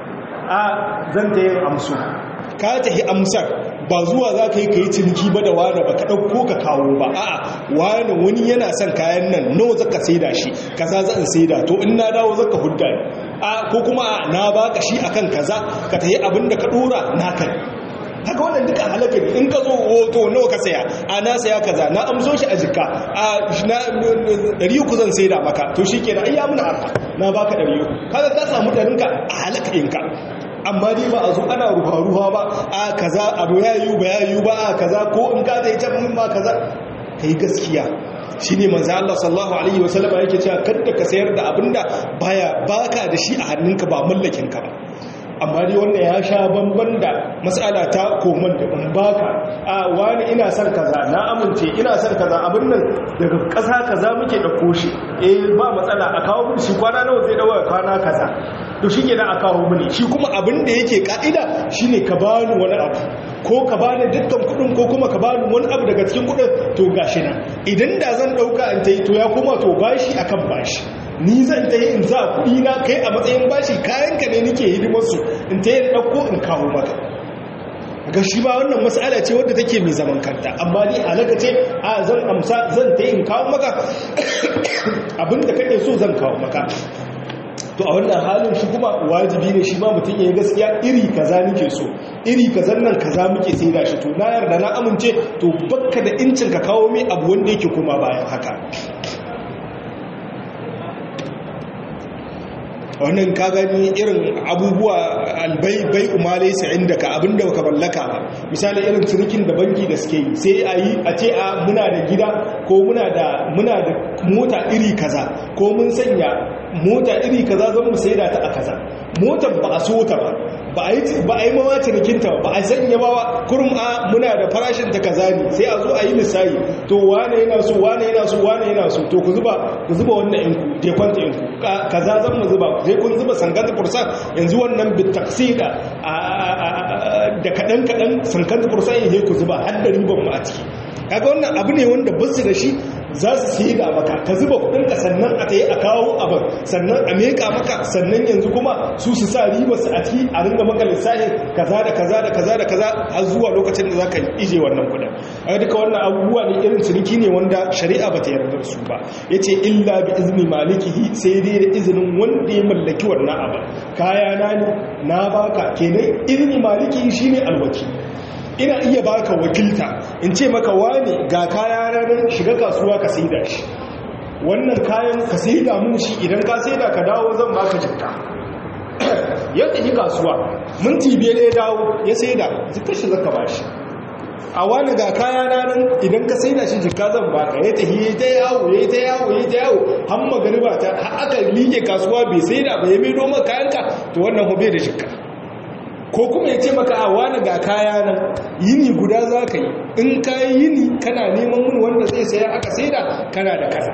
Speaker 1: a zan ta yin amsu ka tahi amsar ba zuwa za ka yi ka yi ciniki ba da wani ba ka ɗauko ka kawo ba a'a wani wani yana son kayan nan nawa za ka saida shi kaza zan saida to in na dawo za ka hudda a ko kuma na baka shi akan kaza ka tahi abin da ka ɗora naka haka wannan duka halaka ne in ka zo hoto nawa ka saya a na saya kaza na amso shi a jika a ɗari uku zan sai da maka to shi kenan ai ya muna arha na baka ɗari uku kaga ka samu ɗarinka a halaka ɗinka amma dai ba a zo ana ruwa-ruwa ba a kaza abu ya yi ba ya yi ba a kaza ko in ka zai ta mun ma kaza kai gaskiya shine manzo Allah sallallahu alaihi wasallam yake cewa kada ka sayar da abinda baya baka da shi a hannunka ba mallakin ka ba amma dai wannan ya sha bamban da matsala ta koman da in baka a wani ina son kaza na amince ina son kaza abin nan daga ƙasa kaza muke ɗauko shi eh ba matsala a kawo mun shi kwana nawa zai dawo kwana kaza to shi kenan a kawo mini shi kuma abin da yake ka'ida shine ka bani wani abu ko ka bani dukkan kuɗin ko kuma ka bani wani abu daga cikin kuɗin to gashi nan idan da zan ɗauka in ta yi to ya koma to bashi akan bashi ni zan ta yi in za kuɗi na kai a matsayin bashi kayanka ne nike hidimarsu in ta yi ɗauko in kawo maka ga shi ba wannan matsala ce wadda take mai zaman kanta amma ni halaka ce a zan amsa zan ta yi in kawo maka abinda kake so zan kawo maka to a wannan halin shi kuma wajibi ne shi ma mutum ya yi gaskiya iri kaza nike so iri kazan nan kaza muke sai da shi to na yarda na amince to bakka da incin ka kawo mai abu wanda yake kuma bayan haka wannan ka gani irin abubuwa albai bai umalai sa inda ka abinda baka mallaka ba misali irin cinikin da banki da suke yi sai a yi a ce a muna da gida ko muna da muna da mota iri kaza ko mun sanya mota iri kaza zan mu saida ta a kaza motar ba a so ta ba ba a yi ba a yi mawa cinikinta ba a sanya ba kurum a muna da farashin ta kaza ne sai a zo a yi misali to wane yana so wane yana so wane yana so to ku zuba ku zuba wannan yanku je kwanta yanku kaza zan mu zuba sai kun zuba sanganta fursan yanzu wannan bitaksida da kadan kadan sanganta fursan yaje ku zuba har da riban mu a ciki kaga wannan abu ne wanda basu da shi za su siye da maka ka zuba kudinka sannan a tayi a kawo abin sannan a meka maka sannan yanzu kuma su su sa riba su a ciki a ringa maka lissafi kaza da kaza da kaza da kaza har zuwa lokacin da za ka ije wannan kudin a duka wannan abubuwa ne irin ciniki ne wanda shari'a ba ta yarda su ba ya ce illa bi izini malikihi sai dai da izinin wanda ya mallaki wannan abin kaya na ne na baka kenan izini malikihi shine alwaki ina iya baka wakilta in ce maka wani ga kaya ranar shiga kasuwa ka saida shi wannan kayan ka saida mun shi idan ka saida ka dawo zan baka jikka ya tafi kasuwa minti biyar ya dawo ya saida jikka shi zaka ba shi a wani ga kaya ranar idan ka saida shi jikka zan baka ya tafi ya ta yawo ya ta yawo ya ta yawo har magariba ta har aka liƙe kasuwa bai saida ba ya mai noma kayanka to wannan hobe da jikka ko kuma ya ce maka a wani ga kaya nan yini guda za ka yi in ka yi yini kana neman mun wanda zai saya aka saida kana da kaza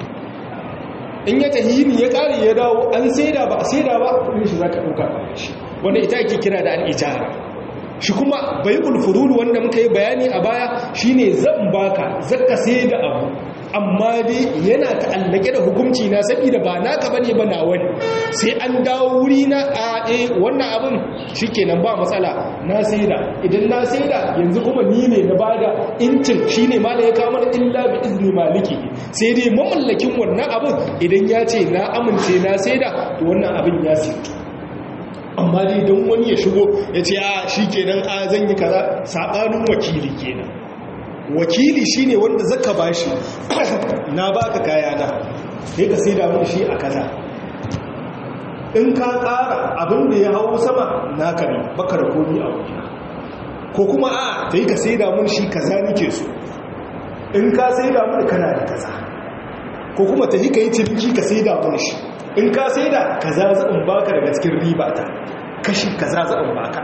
Speaker 1: in ya tafi yini ya kare ya dawo an saida ba a saida ba kudin shi za ka ɗauka ba shi wanda ita ake kira da al'ijara shi kuma bai ulfururu wanda muka yi bayani a baya shine zan baka zaka saida abu amma dai yana ta'allake da hukunci na saboda ba naka bane ba nawa ne sai an dawo wuri na a eh wannan abin shikenan ba matsala na saida idan na saida yanzu kuma ni ne na bada incin shine mala ya kawo mana illa bi izni maliki sai dai mamallakin wannan abin idan ya ce na amince na saida to wannan abin ya sirtu amma dai don wani ya shigo ya ce a shikenan a zan yi kaza sabanin wakili kenan wakili shine wanda zaka bashi na baka kaya na sai ka sai da mun shi a kaza in ka ƙara abin da ya hawo sama naka ne baka da komi a wajena ko kuma a sai ka sai da mun shi kaza nake so in ka sai da mun kana da kaza ko kuma ta yi ka yi ciniki ka sai da mun shi in ka sai da kaza zan baka daga cikin riba ta kashi kaza zan baka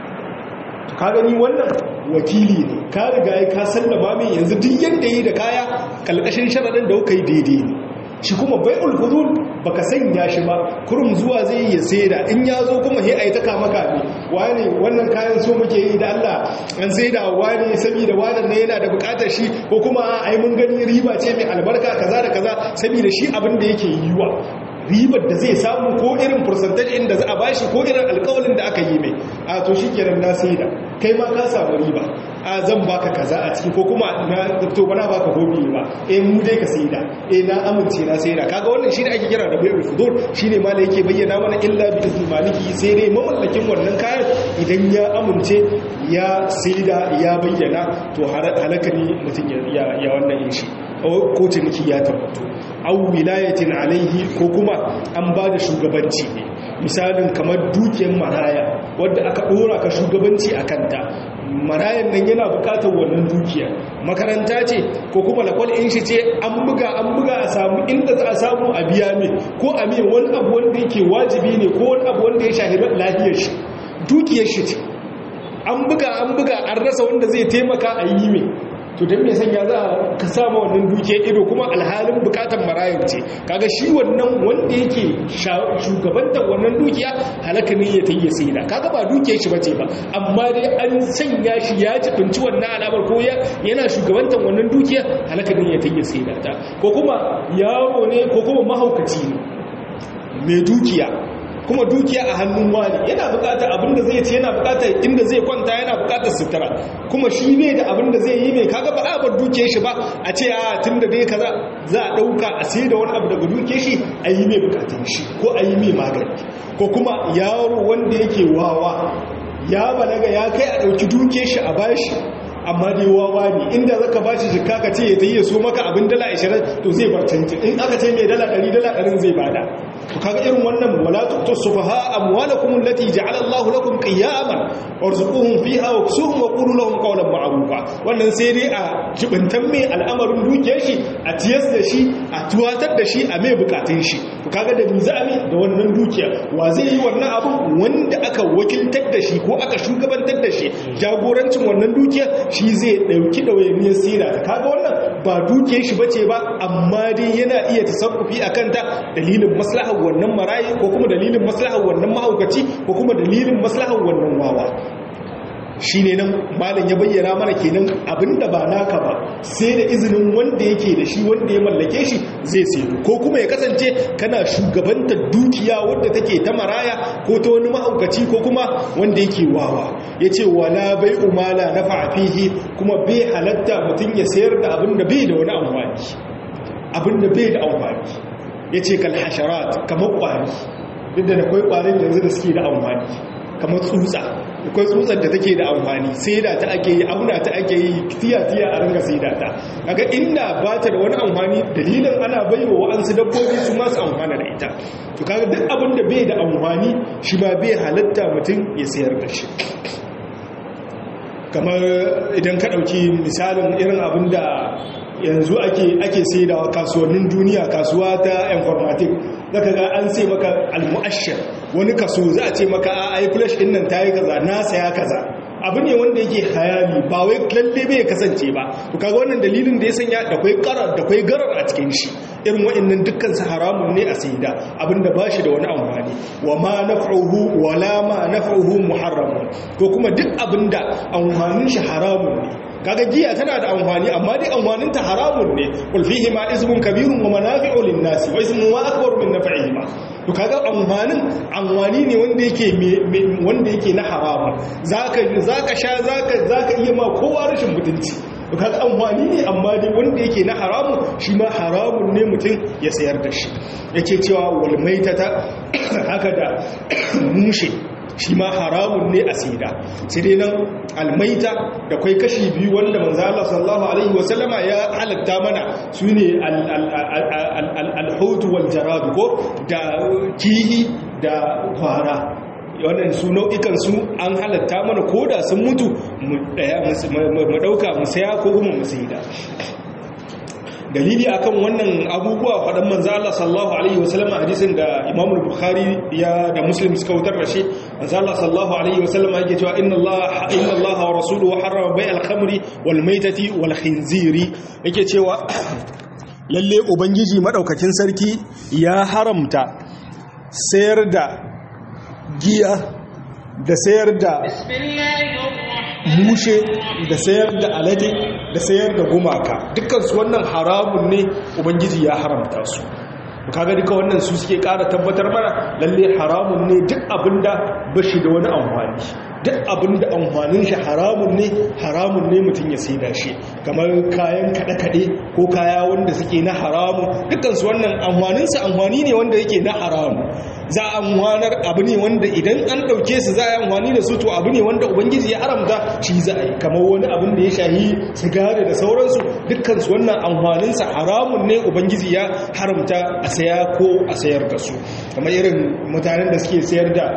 Speaker 1: ka gani wannan wakili ne ka riga ya ka sallama mai yanzu duk yanda yi da kaya kalkashin sharaɗin da kuka yi daidai ne shi kuma bai ulhudul baka sanya shi ba kurum zuwa zai ya saida in ya zo kuma he ai ta kama kame wani wannan kayan so muke yi da Allah an saida wani saboda wannan ne yana da bukatar shi ko kuma ai mun gani riba ce mai albarka kaza da kaza saboda shi abin da yake yiwa ribar da zai samu ko irin percentage inda za a bashi ko irin alkawalin da aka yi mai a to shi kenan na saida kai ma ka samu riba a zan baka kaza a ciki ko kuma na to bana baka hobi ba eh mu dai ka saida eh na amince na saida kaga wannan shi ne ake kira da bai'ul fudur shine ma da yake bayyana mana illa bi izni maliki sai dai mamallakin wannan kayan idan ya amince ya saida ya bayyana to halaka ne mutum ya ya wannan yin shi ko ciniki ya tabbato au wilayatin alaihi ko kuma an ba da shugabanci ne misalin kamar dukiyar maraya wadda aka dora ka shugabanci a kanta marayan nan yana bukatar wannan dukiya makaranta ce ko kuma lakwal in shi ce an buga an buga a samu inda za a samu a biya mai ko a mai wani abu wanda yake wajibi ne ko wani abu wanda ya shahi lafiyar shi dukiyar shi ce an buga an buga an rasa wanda zai taimaka a yi mai to don me sanya za ka sama wannan dukiyar ido kuma alhalin bukatar marayar ce kaga shi wannan wanda yake shugabantar wannan dukiya halaka ne ya tayi sai da kaga ba dukiyar shi bace ba amma dai an sanya shi ya jibinci wannan alamar ko yana shugabantar wannan dukiya halaka ne ya tayi sai da ta ko kuma yaro ne ko kuma mahaukaci ne mai dukiya kuma dukiya a hannun wani yana bukatar abinda zai ce yana bukatar inda zai kwanta yana bukatar sutura kuma shi ne da abinda zai yi mai kaga ba a bar dukiyar shi ba a ce a tunda dai kaza za a dauka a sai da wani abu daga dukiyar shi a yi mai bukatun shi ko a yi mai magani ko kuma yaro wanda yake wawa ya balaga ya kai a dauki dukiyar shi a bashi amma dai wawa ne inda zaka bashi jikka ka ce ya tayi so maka abin dala 20 to zai bar canji in aka ce mai dala 100 dala 100 zai bada to kaga irin wannan wala tuqtu sufaha amwalakum allati ja'ala Allahu lakum qiyaman warzuquhum fiha waksuhum wa qulu lahum qawlan ma'rufa wannan sai dai a jibintan mai al'amarin dukiyar shi a tiyas da shi a tuwatar da shi a mai bukatun shi to kaga da mizami da wannan dukiya wa zai yi wannan abu wanda aka wakiltar da shi ko aka shugabantar da shi jagorancin wannan dukiya shi zai dauki dawayeniyar sira ta kaga wannan ba dukiyar shi bace ba amma dai yana iya tasarrufi akan ta dalilin maslahar wannan marayi ko kuma dalilin maslahar wannan mahaukaci ko kuma dalilin maslahar wannan wawa shi ne nan malin ya bayyana mana kenan abinda ba naka ba sai da izinin wanda yake da shi wanda ya mallake shi zai sayo ko kuma ya kasance kana shugabantar dukiya wadda take ta maraya ko ta wani mahaukaci ko kuma wanda yake wawa ya ce wala bai umala na fa'afihi kuma bai halatta mutum ya sayar da abinda bai da wani amfani abinda bai da amfani ya ce kalhasharat kamar kwari duk da akwai kwarin yanzu da suke da amfani kamar tsutsa akwai tsutsar da take da amfani sai da ta ake yi auna ta ake yi tiya-tiya a ringa sai da ta kaga inda ba ta da wani amfani dalilin ana baiwa wa'ansu dabbobi su masu amfana da ita to kaga duk abin da bai da amfani shi ba bai halatta mutum ya sayar da shi kamar idan ka ɗauki misalin irin abin da yanzu ake ake saidawa kasuwannin duniya kasuwa ta informatic zaka ga an sai maka almu'ashshar wani kaso za a ce maka a ai flash din nan tayi kaza na saya kaza abu ne wanda yake hayali ba wai lalle bai kasance ba to kaga wannan dalilin da ya sanya da kai karar da kai garar a cikin shi irin wa'annan dukkan su haramun ne a saida abinda ba shi da wani amfani wa ma naf'uhu wa la ma naf'uhu muharramun ko kuma duk abinda amfanin shi haramun ne kaga giya tana da amfani amma dai amfanin ta haramun ne kul fihi ma ismun kabirun wa manafi'u lin-nas wa ismun ma akbar min naf'ihi ma to kaga amfanin amfani ne wanda yake wanda yake na haramun zaka zaka sha zaka zaka iya ma kowa rashin mutunci to kaga amfani ne amma dai wanda yake na haramun shi ma haramun ne mutum ya sayar da shi yake cewa wal maitata haka da mushe shi ma haramun ne a sida sai dai nan almaita da kwai kashi biyu wanda manzo Allah sallallahu alaihi wasallama ya halatta mana su ne alhutu wal jarad ko da kihi da kwara wannan su nau'ikan su an halatta mana koda sun mutu mu dauka mu saya ko kuma mu saida dalili akan wannan abubuwa faɗan manzo Allah sallallahu alaihi wasallam hadisin da Imam Bukhari ya da Muslim suka wutar da shi manzo Allah sallallahu alaihi wasallam yake cewa inna Allah inna Allah wa rasuluhu harrama bai'al khamri wal maitati wal khinziri yake cewa lalle ubangiji madaukakin sarki ya haramta sayar da giya da sayar da mushe da sayar da alade da sayar da gumaka dukkansu wannan haramun ne ubangiji ya haramta su kaga duka wannan su suke kara tabbatar mana lalle haramun ne duk abinda bashi da wani amfani duk abinda amfanin shi haramun ne haramun ne mutum ya saida shi kamar kayan kaɗe-kaɗe ko kaya wanda suke na haramu dukkansu wannan amfaninsu amfani ne wanda yake na haramu za a amfanar abu ne wanda idan an ɗauke su za a yi amfani da su to abu ne wanda ubangiji ya haramta shi za a yi kamar wani abin da ya shahi sigari da sauransu dukkansu wannan amfaninsa haramun ne ubangiji ya haramta a saya ko a sayar da su kamar irin mutanen da suke sayar da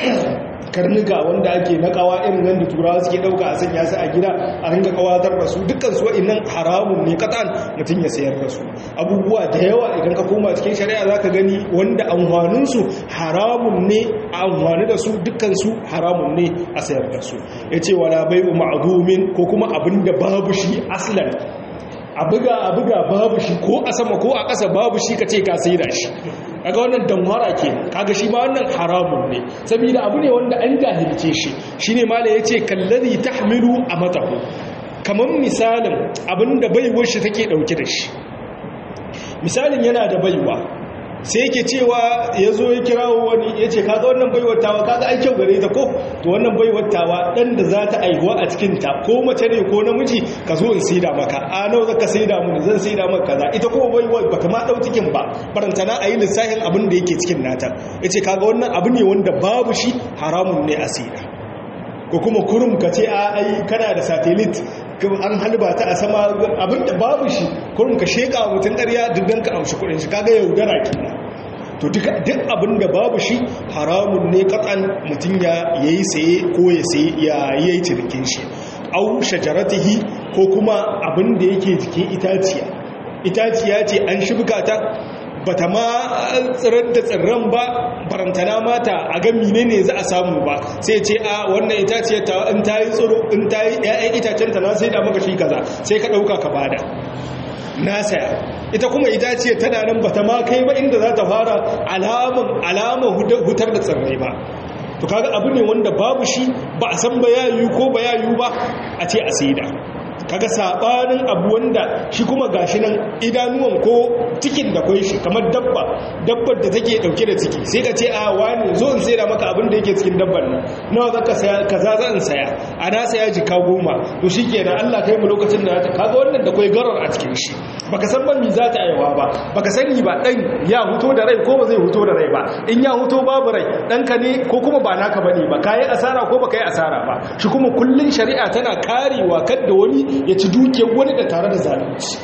Speaker 1: karnuka wanda ake na kawa irin nan da turawa suke dauka a sanya su a gida a ringa kawatar da su dukkan su wa'annan haramun ne katan mutum ya sayar da su abubuwa da yawa idan ka koma cikin shari'a zaka gani wanda amfanin su haramun ne a amfani da su dukkan su haramun ne a sayar da su yace wala bai'u ma'dumin ko kuma abinda babu shi aslan a buga a buga babu shi ko a sama ko a ƙasa babu shi ka ce ka sai da shi kaga wannan damwara ke kaga shi ma wannan haramun ne saboda abu ne wanda an jahilce shi shine mala yace kallazi tahmilu amatahu kaman misalin abinda baiwar shi take dauke da shi misalin yana da baiwa sai yake cewa ya zo ya kirawo wani ya ce kaga wannan baiwatawa kaga ai kyau gare ta ko to wannan baiwatawa dan da za ta aihuwa a cikinta ko mace ne ko namiji ka zo in saida maka a nawa zaka saida mu zan saida maka kaza ita kuma baiwa bata ma dau cikin ba barantana ayi lissafin abin da yake cikin nata yace kaga wannan abu ne wanda babu shi haramun ne a saida ko kuma kurum ka ce a ai kana da satellite an halba ta a sama abinda babu shi kurum ka sheka mutum ƙarya duddan ka amshi kudin shi kaga yaudara kenan to duk abinda babu shi haramun ne katsan mutum ya yayi saye ko ya saye ya yi cinikin shi au shajaratihi ko kuma abinda yake jikin itaciya itaciya ce an shibka ta bata ma tsirar da tsirran ba barantana mata a ga ne za a samu ba sai ce a wannan itaciyar ta in ta yi tsiro in ta yi ƴaƴan itacen ta na sai da maka shi kaza sai ka ɗauka ka bada na saya ita kuma itaciyar tana nan bata ma kai ba inda za ta fara alaman alaman hutar da tsirrai ba to kaga abu ne wanda babu shi ba a san ba yayu ko ba yayu ba a ce a saida kaga sabanin abu wanda shi kuma gashi nan idanuwan ko cikin da kwai shi kamar dabba dabbar da take dauke da ciki sai ka ce a wani zo in saida maka abin da yake cikin dabbar nan nawa zaka saya kaza zan saya a na saya jika goma to shikenan Allah kai mu lokacin da ta kaga wannan da kwai garar a cikin shi baka san ban mi za ta aiwa ba baka sani ba dan ya huto da rai ko ba zai huto da rai ba in ya huto babu rai danka ne ko kuma ba naka bane ba kai asara ko baka yi asara ba shi kuma kullun shari'a tana karewa kadda wani ya ci dukiyar wani da tare da zalunci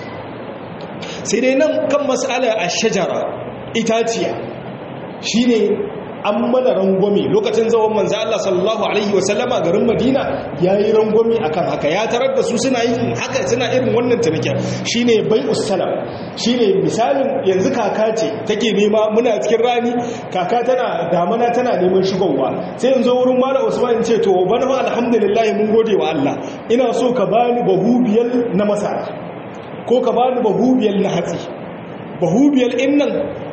Speaker 1: sai dai nan kan mas'ala a shajara itaciya shine an mana rangwame lokacin zawon manzo Allah sallallahu alaihi wasallama garin Madina yayi rangwame akan haka ya tarar da su suna yin haka suna irin wannan tunake shine bai'us salam shine misalin yanzu kaka ce take nema muna cikin rani kaka tana damana tana neman shigowa sai yanzu wurin malam Usman ce to bana fa alhamdulillah mun gode wa Allah ina so ka bani bahubiyal na masara ko ka bani bahubiyal na hatsi bahubiyal innan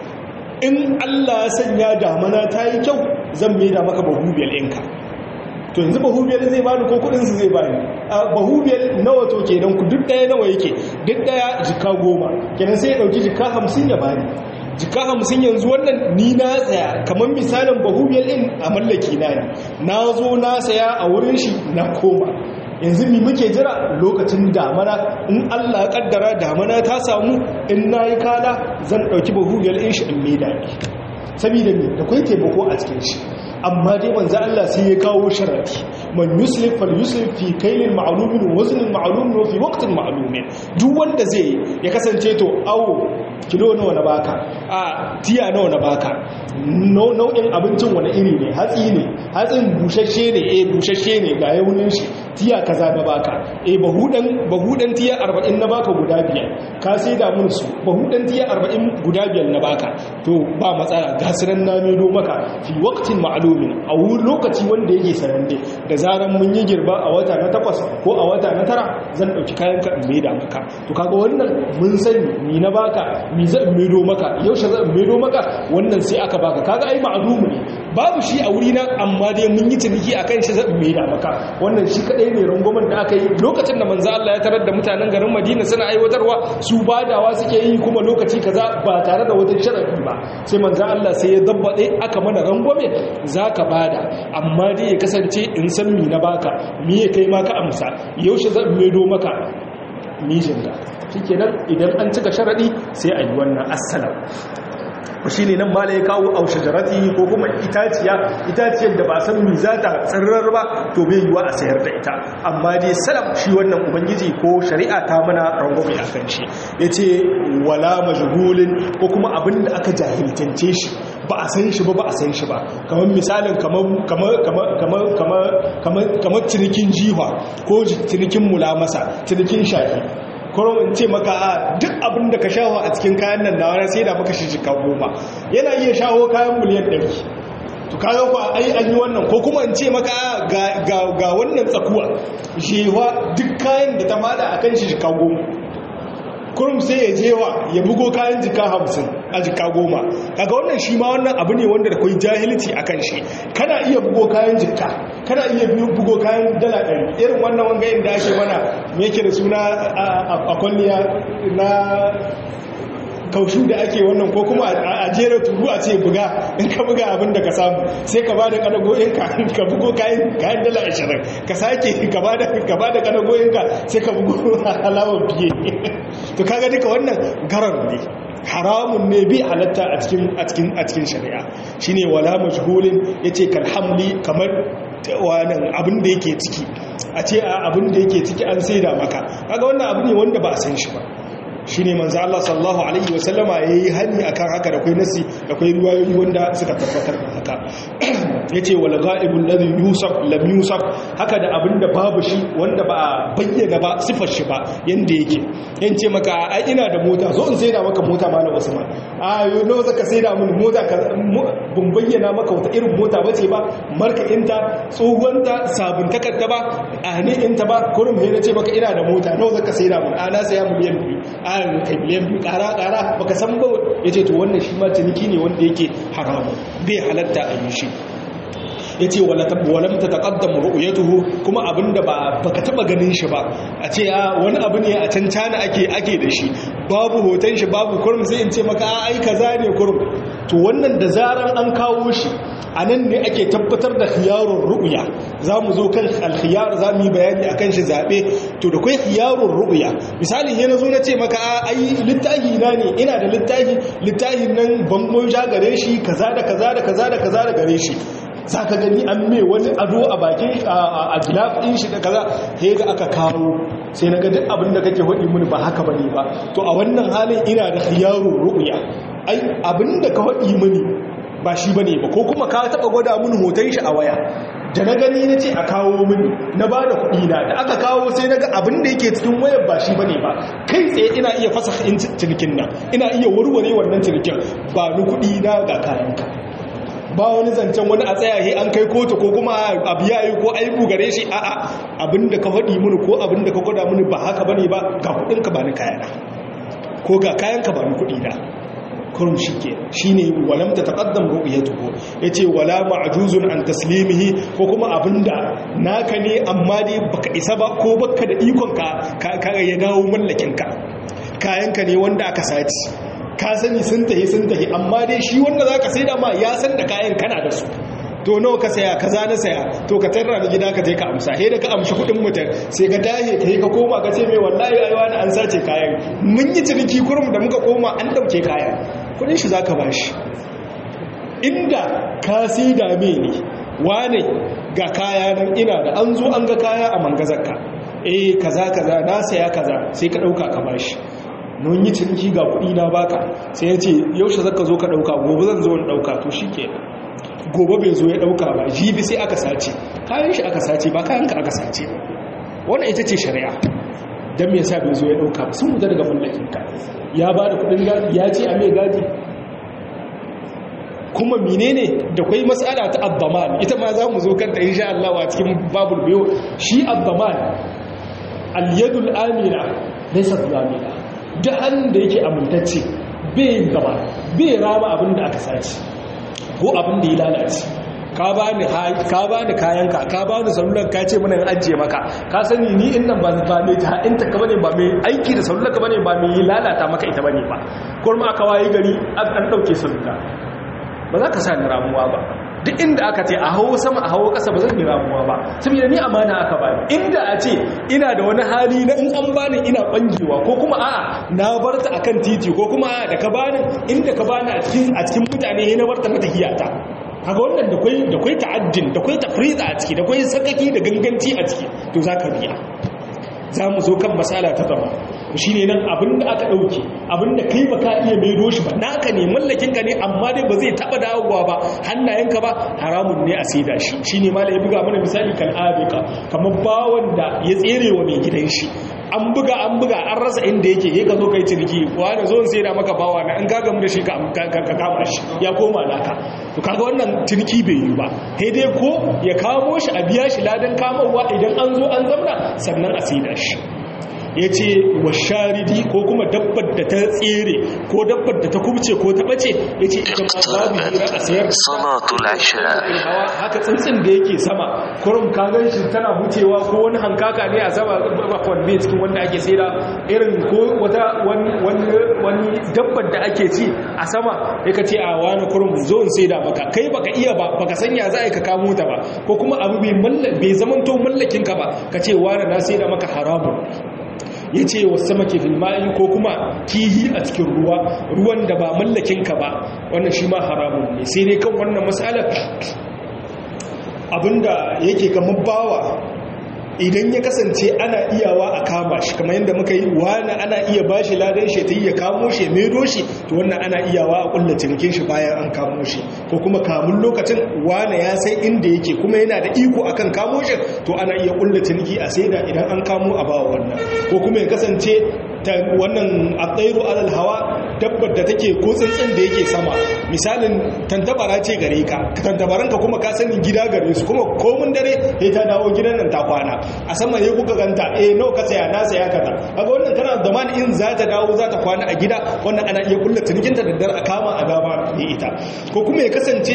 Speaker 1: in Allah ya sanya damana ta yi kyau zan mai da maka bahubiyar ɗinka to yanzu bahubiyar zai bani ko kudinsu zai bani bahubiyar nawa to ke don ku duk ɗaya nawa yake duk ɗaya jika goma kenan sai ya ɗauki jika hamsin ya bani jika hamsin yanzu wannan ni na tsaya kamar misalin bahubiyar ɗin a mallaki na ne na zo na saya a wurin shi na koma yanzu mi muke jira lokacin damana in Allah kaddara damana ta samu in nayi kala zan dauki bahugiyar in shi in mai dadi saboda me da kai taimako a cikin shi amma dai manzo Allah sai ya kawo sharadi man yuslif fal yuslif fi kaylin ma'lumin wa waznin ma'lumin wa fi waqtin ma'lumin duk wanda zai ya kasance to awo kilo nawa na baka a tiya nawa na baka nau'in abincin wani iri ne hatsi ne hatsin bushashe ne eh bushashe ne ga yaunin shi tiya kaza na baka eh bahudan bahudan tiya 40 na baka guda biyar ka sai da mun su bahudan tiya 40 guda biyar na baka to ba matsala ga sunan na medo maka fi waqtin ma'lumin a wurin lokaci wanda yake sananne da zaran mun yi girba a wata na takwas ko a wata na tara zan dauki kayan ka in maida maka to kaga wannan mun sani ni na baka mi zan medo maka yaushe zan medo maka wannan sai aka baka kaga ai ma'lumu ne babu shi a wuri na amma dai mun yi ciniki akan shi zan maida maka wannan shi kadai ne rangwamen da aka yi lokacin da manzo Allah ya tarar da mutanen garin Madina suna aiwatarwa su badawa suke yi kuma lokaci kaza ba tare da wata sharadi ba sai manzo Allah sai ya dabbade aka mana rangwame zaka bada amma dai ya kasance in san mi na baka mi ya kai maka amsa yaushe zan maido maka mijinka shikenan idan an cika sharadi sai a yi wannan assalam shi ne nan mala ya kawo aushe jarati ko kuma itaciya itaciyar da ba san mi za ta tsirrar ba to bai yiwa a sayar da ita amma dai salam shi wannan ubangiji ko shari'a ta mana rangwame a kan shi ya ce wala majhulin ko kuma abin da aka jahiltance shi ba a san shi ba ba a san shi ba kamar misalin kamar cinikin jiwa ko cinikin mulamasa cinikin shafi kuma in ce maka a duk abin da ka shawo a cikin kayan nan na wani sai da maka shi jika goma yana iya shawo kayan miliyan ɗari to kaga ku ai an yi wannan ko kuma in ce maka ga wannan tsakuwa jewa duk kayan da ta mada akan shi jika goma kurum sai ya jewa ya bugo kayan jika hamsin a jika goma kaga wannan shi ma wannan abu ne wanda da kwai jahilci a kan shi kana iya bugo kayan jika kana iya bugo kayan dala ɗari irin wannan wanga da ake mana me yake da suna a kwalliya na kaushu da ake wannan ko kuma a jera turu a ce buga in ka buga abin da ka samu sai ka bada kadagoyinka ka bugo kayan kayan dala ashirin ka sake ka bada ka bada kadagoyinka sai ka bugo alawar biye to kaga duka wannan garar ne haramun ne bi halatta a cikin a cikin a cikin shari'a shine wala majhulin yace kal hamli kamar wannan abin da yake ciki a ce abin da yake ciki an saida maka kaga wannan abu ne wanda ba a san shi ba shi ne manzo Allah sallallahu alaihi wasallama ya yi hani akan haka da kwai nasi da kwai ruwayoyi wanda suka tabbatar da haka ya ce wal ga'ibul ladhi yusuf lam yusuf haka da abinda babu shi wanda ba a bayyana ba sifar shi ba yanda yake yan ce maka ai ina da mota zo in saida maka mota malam Usman a yo no zaka saida mun mota ka bun bayyana maka wata irin mota bace ba marka inta tsohuwanta sabun takarda ba a ne inta ba kurum he nace maka ina da mota nawa zaka saida mun a na saya miliyan biyu a kai miliyan biyu kara kara baka san ba yace to wannan shi ma ciniki ne wanda yake haramu bai halatta a yi shi ya ce walam ta taƙaddam ru'uyatuhu kuma abinda ba baka taba ganin shi ba a ce a wani abu ne a can cana ake ake da shi babu hoton shi babu kurum sai in ce maka a ai kaza ne kurum to wannan da zaran an kawo shi a nan ne ake tabbatar da khiyarun ru'uya za mu zo kan alkhiyar za mu yi bayani a kan shi zaɓe to da kai khiyarun ru'uya misali yana zo na ce maka a ai littahi na ne ina da littahi littahin nan bangon ja gare shi kaza da kaza da kaza da kaza da gare shi za ka gani an mai wani ado a bakin a gilaf ɗin shi da kaza sai ga aka kawo sai na ga duk abin da kake haɗi mini ba haka bane ba to a wannan halin ina da khiyarun ru'uya ai abin da ka haɗi mini ba shi bane ba ko kuma ka taɓa gwada mini hoton shi a waya da na gani na ce a kawo mini na ba da kuɗi na da aka kawo sai na ga abin da yake cikin wayar ba shi bane ba kai tsaye ina iya fasa cinikin nan ina iya warware wannan cinikin ba ni kuɗi na ga kayanka ba wani zancen wani a tsayaye an kai kotu ko kuma abu ya yi ko aibu gare shi a'a abinda ka faɗi mini ko abinda ka gwada mini ba haka bane ba ga kuɗinka ba ni kayana ko ga kayanka ba ni kuɗi na kurum shi ke shi ne walam ta taƙaddam ru'yatuhu ya ce wala ma'ajuzun an taslimihi ko kuma abinda naka ne amma dai baka isa ba ko baka da ikon ka ka ya dawo mallakinka kayanka ne wanda aka saci ka sani sun tahi sun tahi amma dai shi wanda za ka sai da ma ya san da kayan kana da su to nawa ka saya kaza na saya to ka tarra da gida ka je ka amsa he da ka amshi kudin mutum sai ka dahe ka yi ka koma ka ce mai wallahi ai wani an sace kayan mun yi ciniki kurum da muka koma an dauke kayan kudin shi zaka bashi inda ka sai da me ne wane ga kaya nan ina da an zo an ga kaya a mangazarka eh kaza kaza na saya kaza sai ka dauka ka bashi nun yi ciniki ga kuɗi na baka sai ya ce yaushe zaka zo ka ɗauka gobe zan zo in ɗauka to shi ke gobe bai zo ya ɗauka ba jibi sai aka sace kayan shi aka sace ba kayan ka aka sace wannan ita ce shari'a don me yasa bai zo ya ɗauka ba sun mutu daga mallakin ka ya ba da kuɗin gadi ya ce a mai gadi kuma menene da kwai matsala ta abdaman ita ma za mu zo kanta insha Allah a cikin babul biyo shi abdaman al-yadul amina laysa amina duk hannun da yake amintacce bai gaba bai rama abin da aka sace ko abin da ya lalace ka ba ni kayanka ka ba ni salular ka ce mana ajiye maka ka sani ni in nan ba mai ta inta ka bane ba mai aiki da salular ka bane ba mai lalata maka ita bane ba kuma aka waye gari an dauke salula ba za ka sa ni ramuwa ba duk inda aka ce a hawo sama a hawo ƙasa ba zan yi ramuwa ba saboda ni amana aka bani inda a ce ina da wani hali na in an bani ina bangewa ko kuma a'a na bar ta akan titi ko kuma a'a da ka bani inda ka bani a cikin a cikin mutane ne na bar ta na tahiyata kaga wannan da kai da kai ta'addin da kai tafriza a ciki da kai sakaki da ganganci a ciki to zaka biya za mu zo kan masala ta gaba
Speaker 2: shine nan abinda aka dauke abinda kai baka iya maido shi ba naka ne mallakin ka ne amma dai ba zai taba dawowa ba hannayenka ba haramun ne a saida shi shine malai ya buga mana misali kan abika kamar bawon da ya tsere wa mai gidan shi an buga an buga an rasa inda yake ya ka zo kai ciniki wani zo sai da maka bawa na in ka gamu da shi ka kama shi ya koma naka to kaga wannan ciniki bai yi ba sai dai ko ya kamo shi a biya shi ladan kamowa idan an zo an zamna sannan a saida shi ya ce wa sharidi ko kuma dabbar da ta tsere ko dabbar da ta kubce ko ta bace ya ce ita ma babu hira a sayar hawa haka tsintsin da yake sama kurum ka gan shi tana hucewa ko wani hankaka ne a sama kwanne cikin wanda ake saida irin ko wata wani dabbar da ake ci a sama ya ka ce a wani kurum zo in saida maka kai baka iya ba baka sanya za a ka kamo ta ba ko kuma abu bai zamanto mallakinka ba ka ce wani na saida maka haramun ya ce wasu sama ke filma'i ko kuma kihi a cikin ruwa ruwan da ba mallakinka ba wannan shi ma haramun ne sai dai kan wannan matsalar abinda yake kamar bawa idan ya kasance ana iyawa a kama shi kamar yadda muka yi wani ana iya ba shi ladan shi ta yi ya kamo shi mai doshi to wannan ana iyawa a kulla cinikin shi bayan an kamo shi ko kuma kamun lokacin wani ya sai inda yake kuma yana da iko akan kamo shi to ana iya kulla ciniki a saida idan an kamo a bawa wannan ko kuma ya kasance ta wannan atsairu alal hawa dabbar da take ko tsintsin da yake sama misalin tantabara ce gare ka tantabaranka kuma ka sani gida gare su kuma komun dare sai ta dawo gidan nan ta kwana a sama ne kuka ganta eh nawa ka saya na saya kaza kaga wannan kana da man in za ta dawo za ta kwana a gida wannan ana iya kulla cinikin ta daddare a kama a dama ne ita ko kuma ya kasance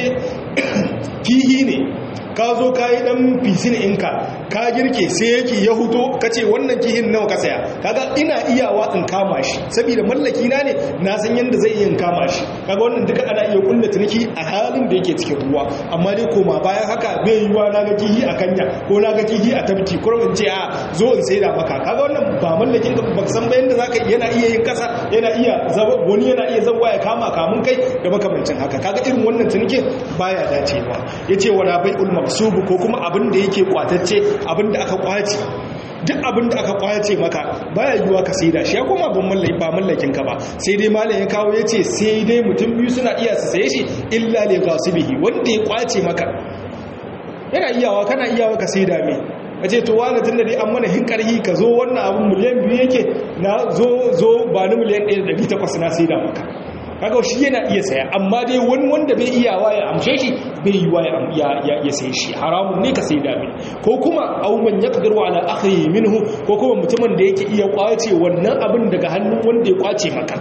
Speaker 2: kihi ne ka zo ka yi dan fisin inka ka girke sai yake ya huto ka ce wannan kihin nawa ka saya kaga ina iyawa in kama shi saboda mallaki na ne na san yadda zai iya kama shi kaga wannan duka ana iya kulla tuniki a halin da yake cikin ruwa amma dai koma bayan haka bai yiwa na ga kihi a kanya ko na ga kihi a tabki ko in ce a zo in saida maka kaga wannan ba mallakin ka ba san ba yanda zaka yana iya yin kasa yana iya wani yana iya zawa ya kama kamun kai da makamancin haka kaga irin wannan tunikin baya dacewa yace wala bai'ul maksubu ko kuma abin da yake kwatacce abin da aka kwace duk abin da aka kwace maka baya yiwuwa ka saida shi ya koma ban mallaki ba mallakin ka ba sai dai malam ya kawo yace sai dai mutum biyu suna iya su saye shi illa li ghasibihi wanda ya kwace maka yana iyawa kana iyawa ka saida me a ce to wani tun da dai an mana hinkarhi ka zo wannan abin miliyan biyu yake na zo zo ba ni miliyan 1,800 na saida maka kaga shi yana iya saya amma dai wani wanda bai iyawa ya amshe shi bai yiwa ya ya sai shi haramun ne ka sai da mai ko kuma aw man yaqdiru ala akhihi minhu ko kuma mutumin da yake iya kwace wannan abin daga hannun wanda ya kwace maka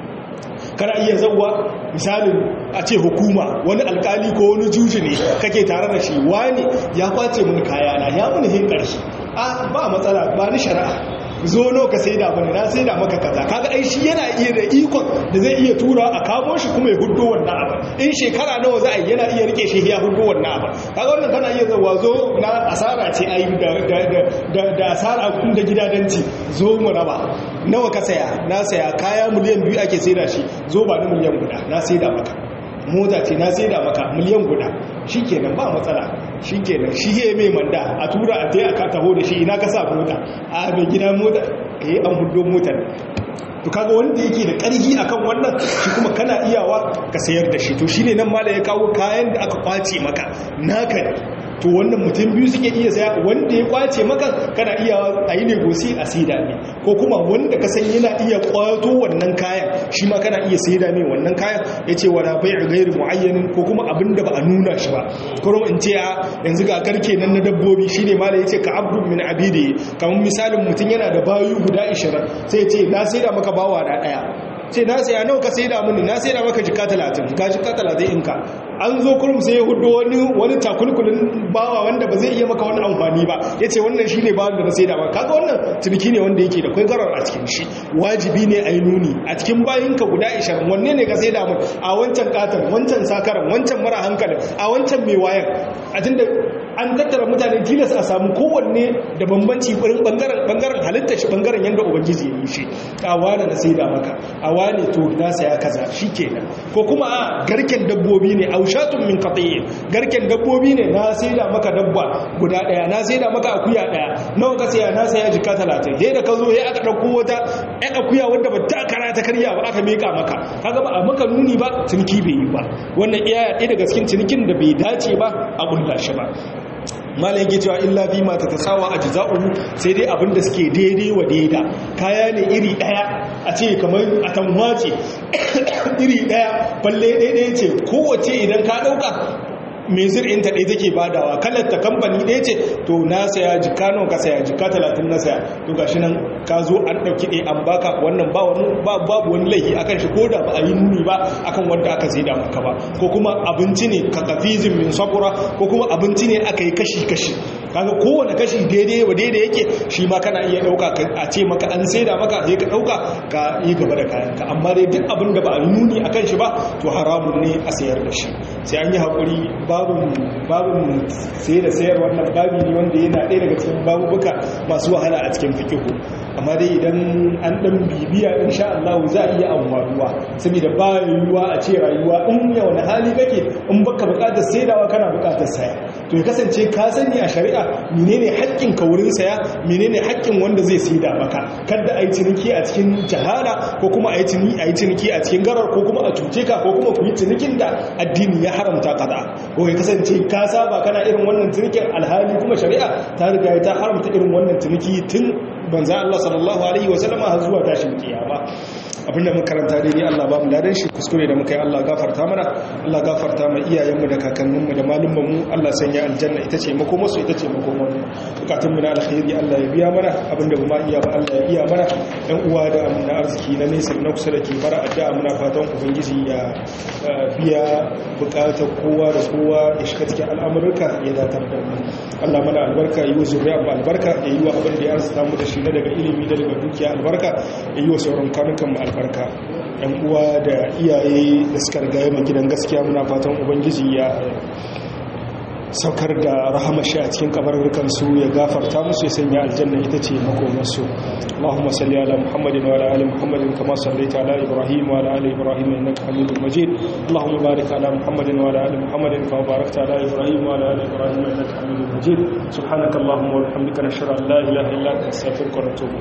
Speaker 2: kana iya zawwa misalin a ce hukuma wani alkali ko wani juji ne kake tare da shi wani ya kwace mun kayana ya mun hin karshe a ba matsala ba ni shari'a zo no ka sai da bane na sai da maka kaza kaga ai shi yana iya da ikon da zai iya tura a kamo shi kuma ya huddo wannan abu in shekara nawa za a yi yana iya rike shi ya huddo wannan abu kaga wannan kana iya zuwa zo na asara ce ai da da da da asara kun da gidadanci zo mu raba nawa ka saya na saya kaya miliyan biyu ake sai da shi zo ba ni miliyan guda na sai da maka mota ce na sai da maka miliyan guda shikenan ba matsala shikenan shi ya mai manda a tura a tai aka taho da shi ina ka sa mota a mai gida mota eh an hudo motar to kaga wanda yake da ƙarfi akan wannan shi kuma kana iyawa ka sayar da shi to shine nan mala ya kawo kayan da aka kwace maka naka ne to wannan mutum biyu suke iya saya wanda ya kwace maka kana iya a yi negosi a saida ne ko kuma wanda ka san yana iya kwato wannan kayan shi ma kana iya saida ne wannan kayan ya ce wala bai a gairi mu'ayyanin ko kuma abin da ba a nuna shi ba kuma in ce a yanzu ga garke nan na dabbobi shi ne mala ya ce ka abdu min abidi kamar misalin mutum yana da bayu guda 20 sai ya ce na saida maka bawa na daya ce na saya nawa ka saida mini na saida maka jika 30 ka jika 30 inka an zo kurum sai ya hudu wani wani takulkulin bawa wanda ba zai iya maka wani amfani ba ya ce wannan shi ne bawan da na saida ba kaga wannan ciniki ne wanda yake da kwai garar a cikin shi wajibi ne a yi nuni a cikin bayinka guda ishirin wanne ne ka saida mun a wancan katon wancan sakaran wancan mara hankalin a wancan mai wayan a tunda an tattara mutane tilas a samu kowanne da bambanci bangaren bangaren halitta shi bangaren yanda ubangiji ya yi shi a wane na saida maka a wane to na saya kaza shikenan ko kuma a garken dabbobi ne aushatun min qati'in garken dabbobi ne na saida maka dabba guda daya na saida maka akuya daya nawa ka saya na saya jika 30 he da ka zo he aka dauko wata ɗan akuya wanda ba ta kara ta karya ba aka meka maka kaga ba a maka nuni ba ciniki bai yi ba wannan iya ɗaya daga cikin cinikin da bai dace ba a ƙulla shi ba malayin ke cewa illa bi ma ta tasawa a jiza'uhu sai dai abinda suke daidai wa daida kaya ne iri daya a ce kamar a tamwace iri daya balle daidai ce kowace idan ka dauka mai zir'inta ɗaya take badawa kalar ta kamfani ɗaya ce to na saya jika nawa ka saya jika talatin na saya to gashi nan ka zo an ɗauki ɗaya an baka wannan ba wani babu wani laifi akan shi ko da ba a yi nuni ba akan wanda aka sai da maka ba ko kuma abinci ne ka kafizin min sakura ko kuma abinci ne aka yi kashi kashi kaga kowane kashi daidai wa daidai yake shi ma kana iya ɗauka a ce maka an sai da maka sai ka ɗauka ka yi gaba da kayanka amma dai duk abin da ba a yi nuni akan shi ba to haramun ne a sayar da shi sai an yi haƙuri babin sai da sayar wannan babi ne wanda yana ɗaya daga cikin babubuka masu wahala a cikin fikihu amma dai idan an ɗan bibiya in sha Allah za a iya amfanuwa saboda ba yiwuwa a ce rayuwa in ya wani hali kake in baka buƙatar saidawa kana buƙatar saya to ya kasance ka sani a shari'a menene haƙƙin ka wurin saya menene haƙƙin wanda zai saida maka kada a yi ciniki a cikin jahala ko kuma a yi ciniki a cikin garar ko kuma a cuce ka ko kuma ku yi cinikin da addini ya haramta kada ko ya kasance ka saba kana irin wannan cinikin alhali kuma shari'a ta riga ta haramta irin wannan ciniki tun banza Allah sallallahu alaihi wa sallama har zuwa tashin kiyama abinda muka karanta dai ne Allah ba mu ladan shi kuskure da muka yi Allah gafarta mana Allah gafarta ma iyayenmu da kakanninmu da malumanmu Allah sanya aljanna ita ce makoma su ita ce makoma bukatunmu na alkhairi Allah ya biya mana abinda ba ma iya ba Allah ya iya mana ɗan uwa da amina arziki na nesa na kusa da ke bara addu'a muna fatan ubangiji ya biya bukatar kowa da kowa ya shiga cikin al'amurka ya datar da mu Allah mana albarka yi wa zuriya ba albarka ya yi wa abin da ya arzuta mu da shi na daga ilimi da daga dukiya albarka ya yi wa sauran kanukan mu albarka yan uwa da iyaye da suka riga yi gidan gaskiya muna fatan ubangiji ya saukar da rahama shi a cikin kabarurkan su ya gafarta musu ya sanya aljanna ita ce makomarsu Allahumma salli ala Muhammadin wa ala ali Muhammadin kama sallaita ala Ibrahim wa ala ali Ibrahim innaka Hamidum Majid Allahumma barik ala Muhammadin wa ala ali Muhammadin kama barakta ala Ibrahim wa ala ali Ibrahim innaka Hamidum Majid subhanakallahumma wa bihamdika nashhadu an la ilaha illa anta astaghfiruka wa atubu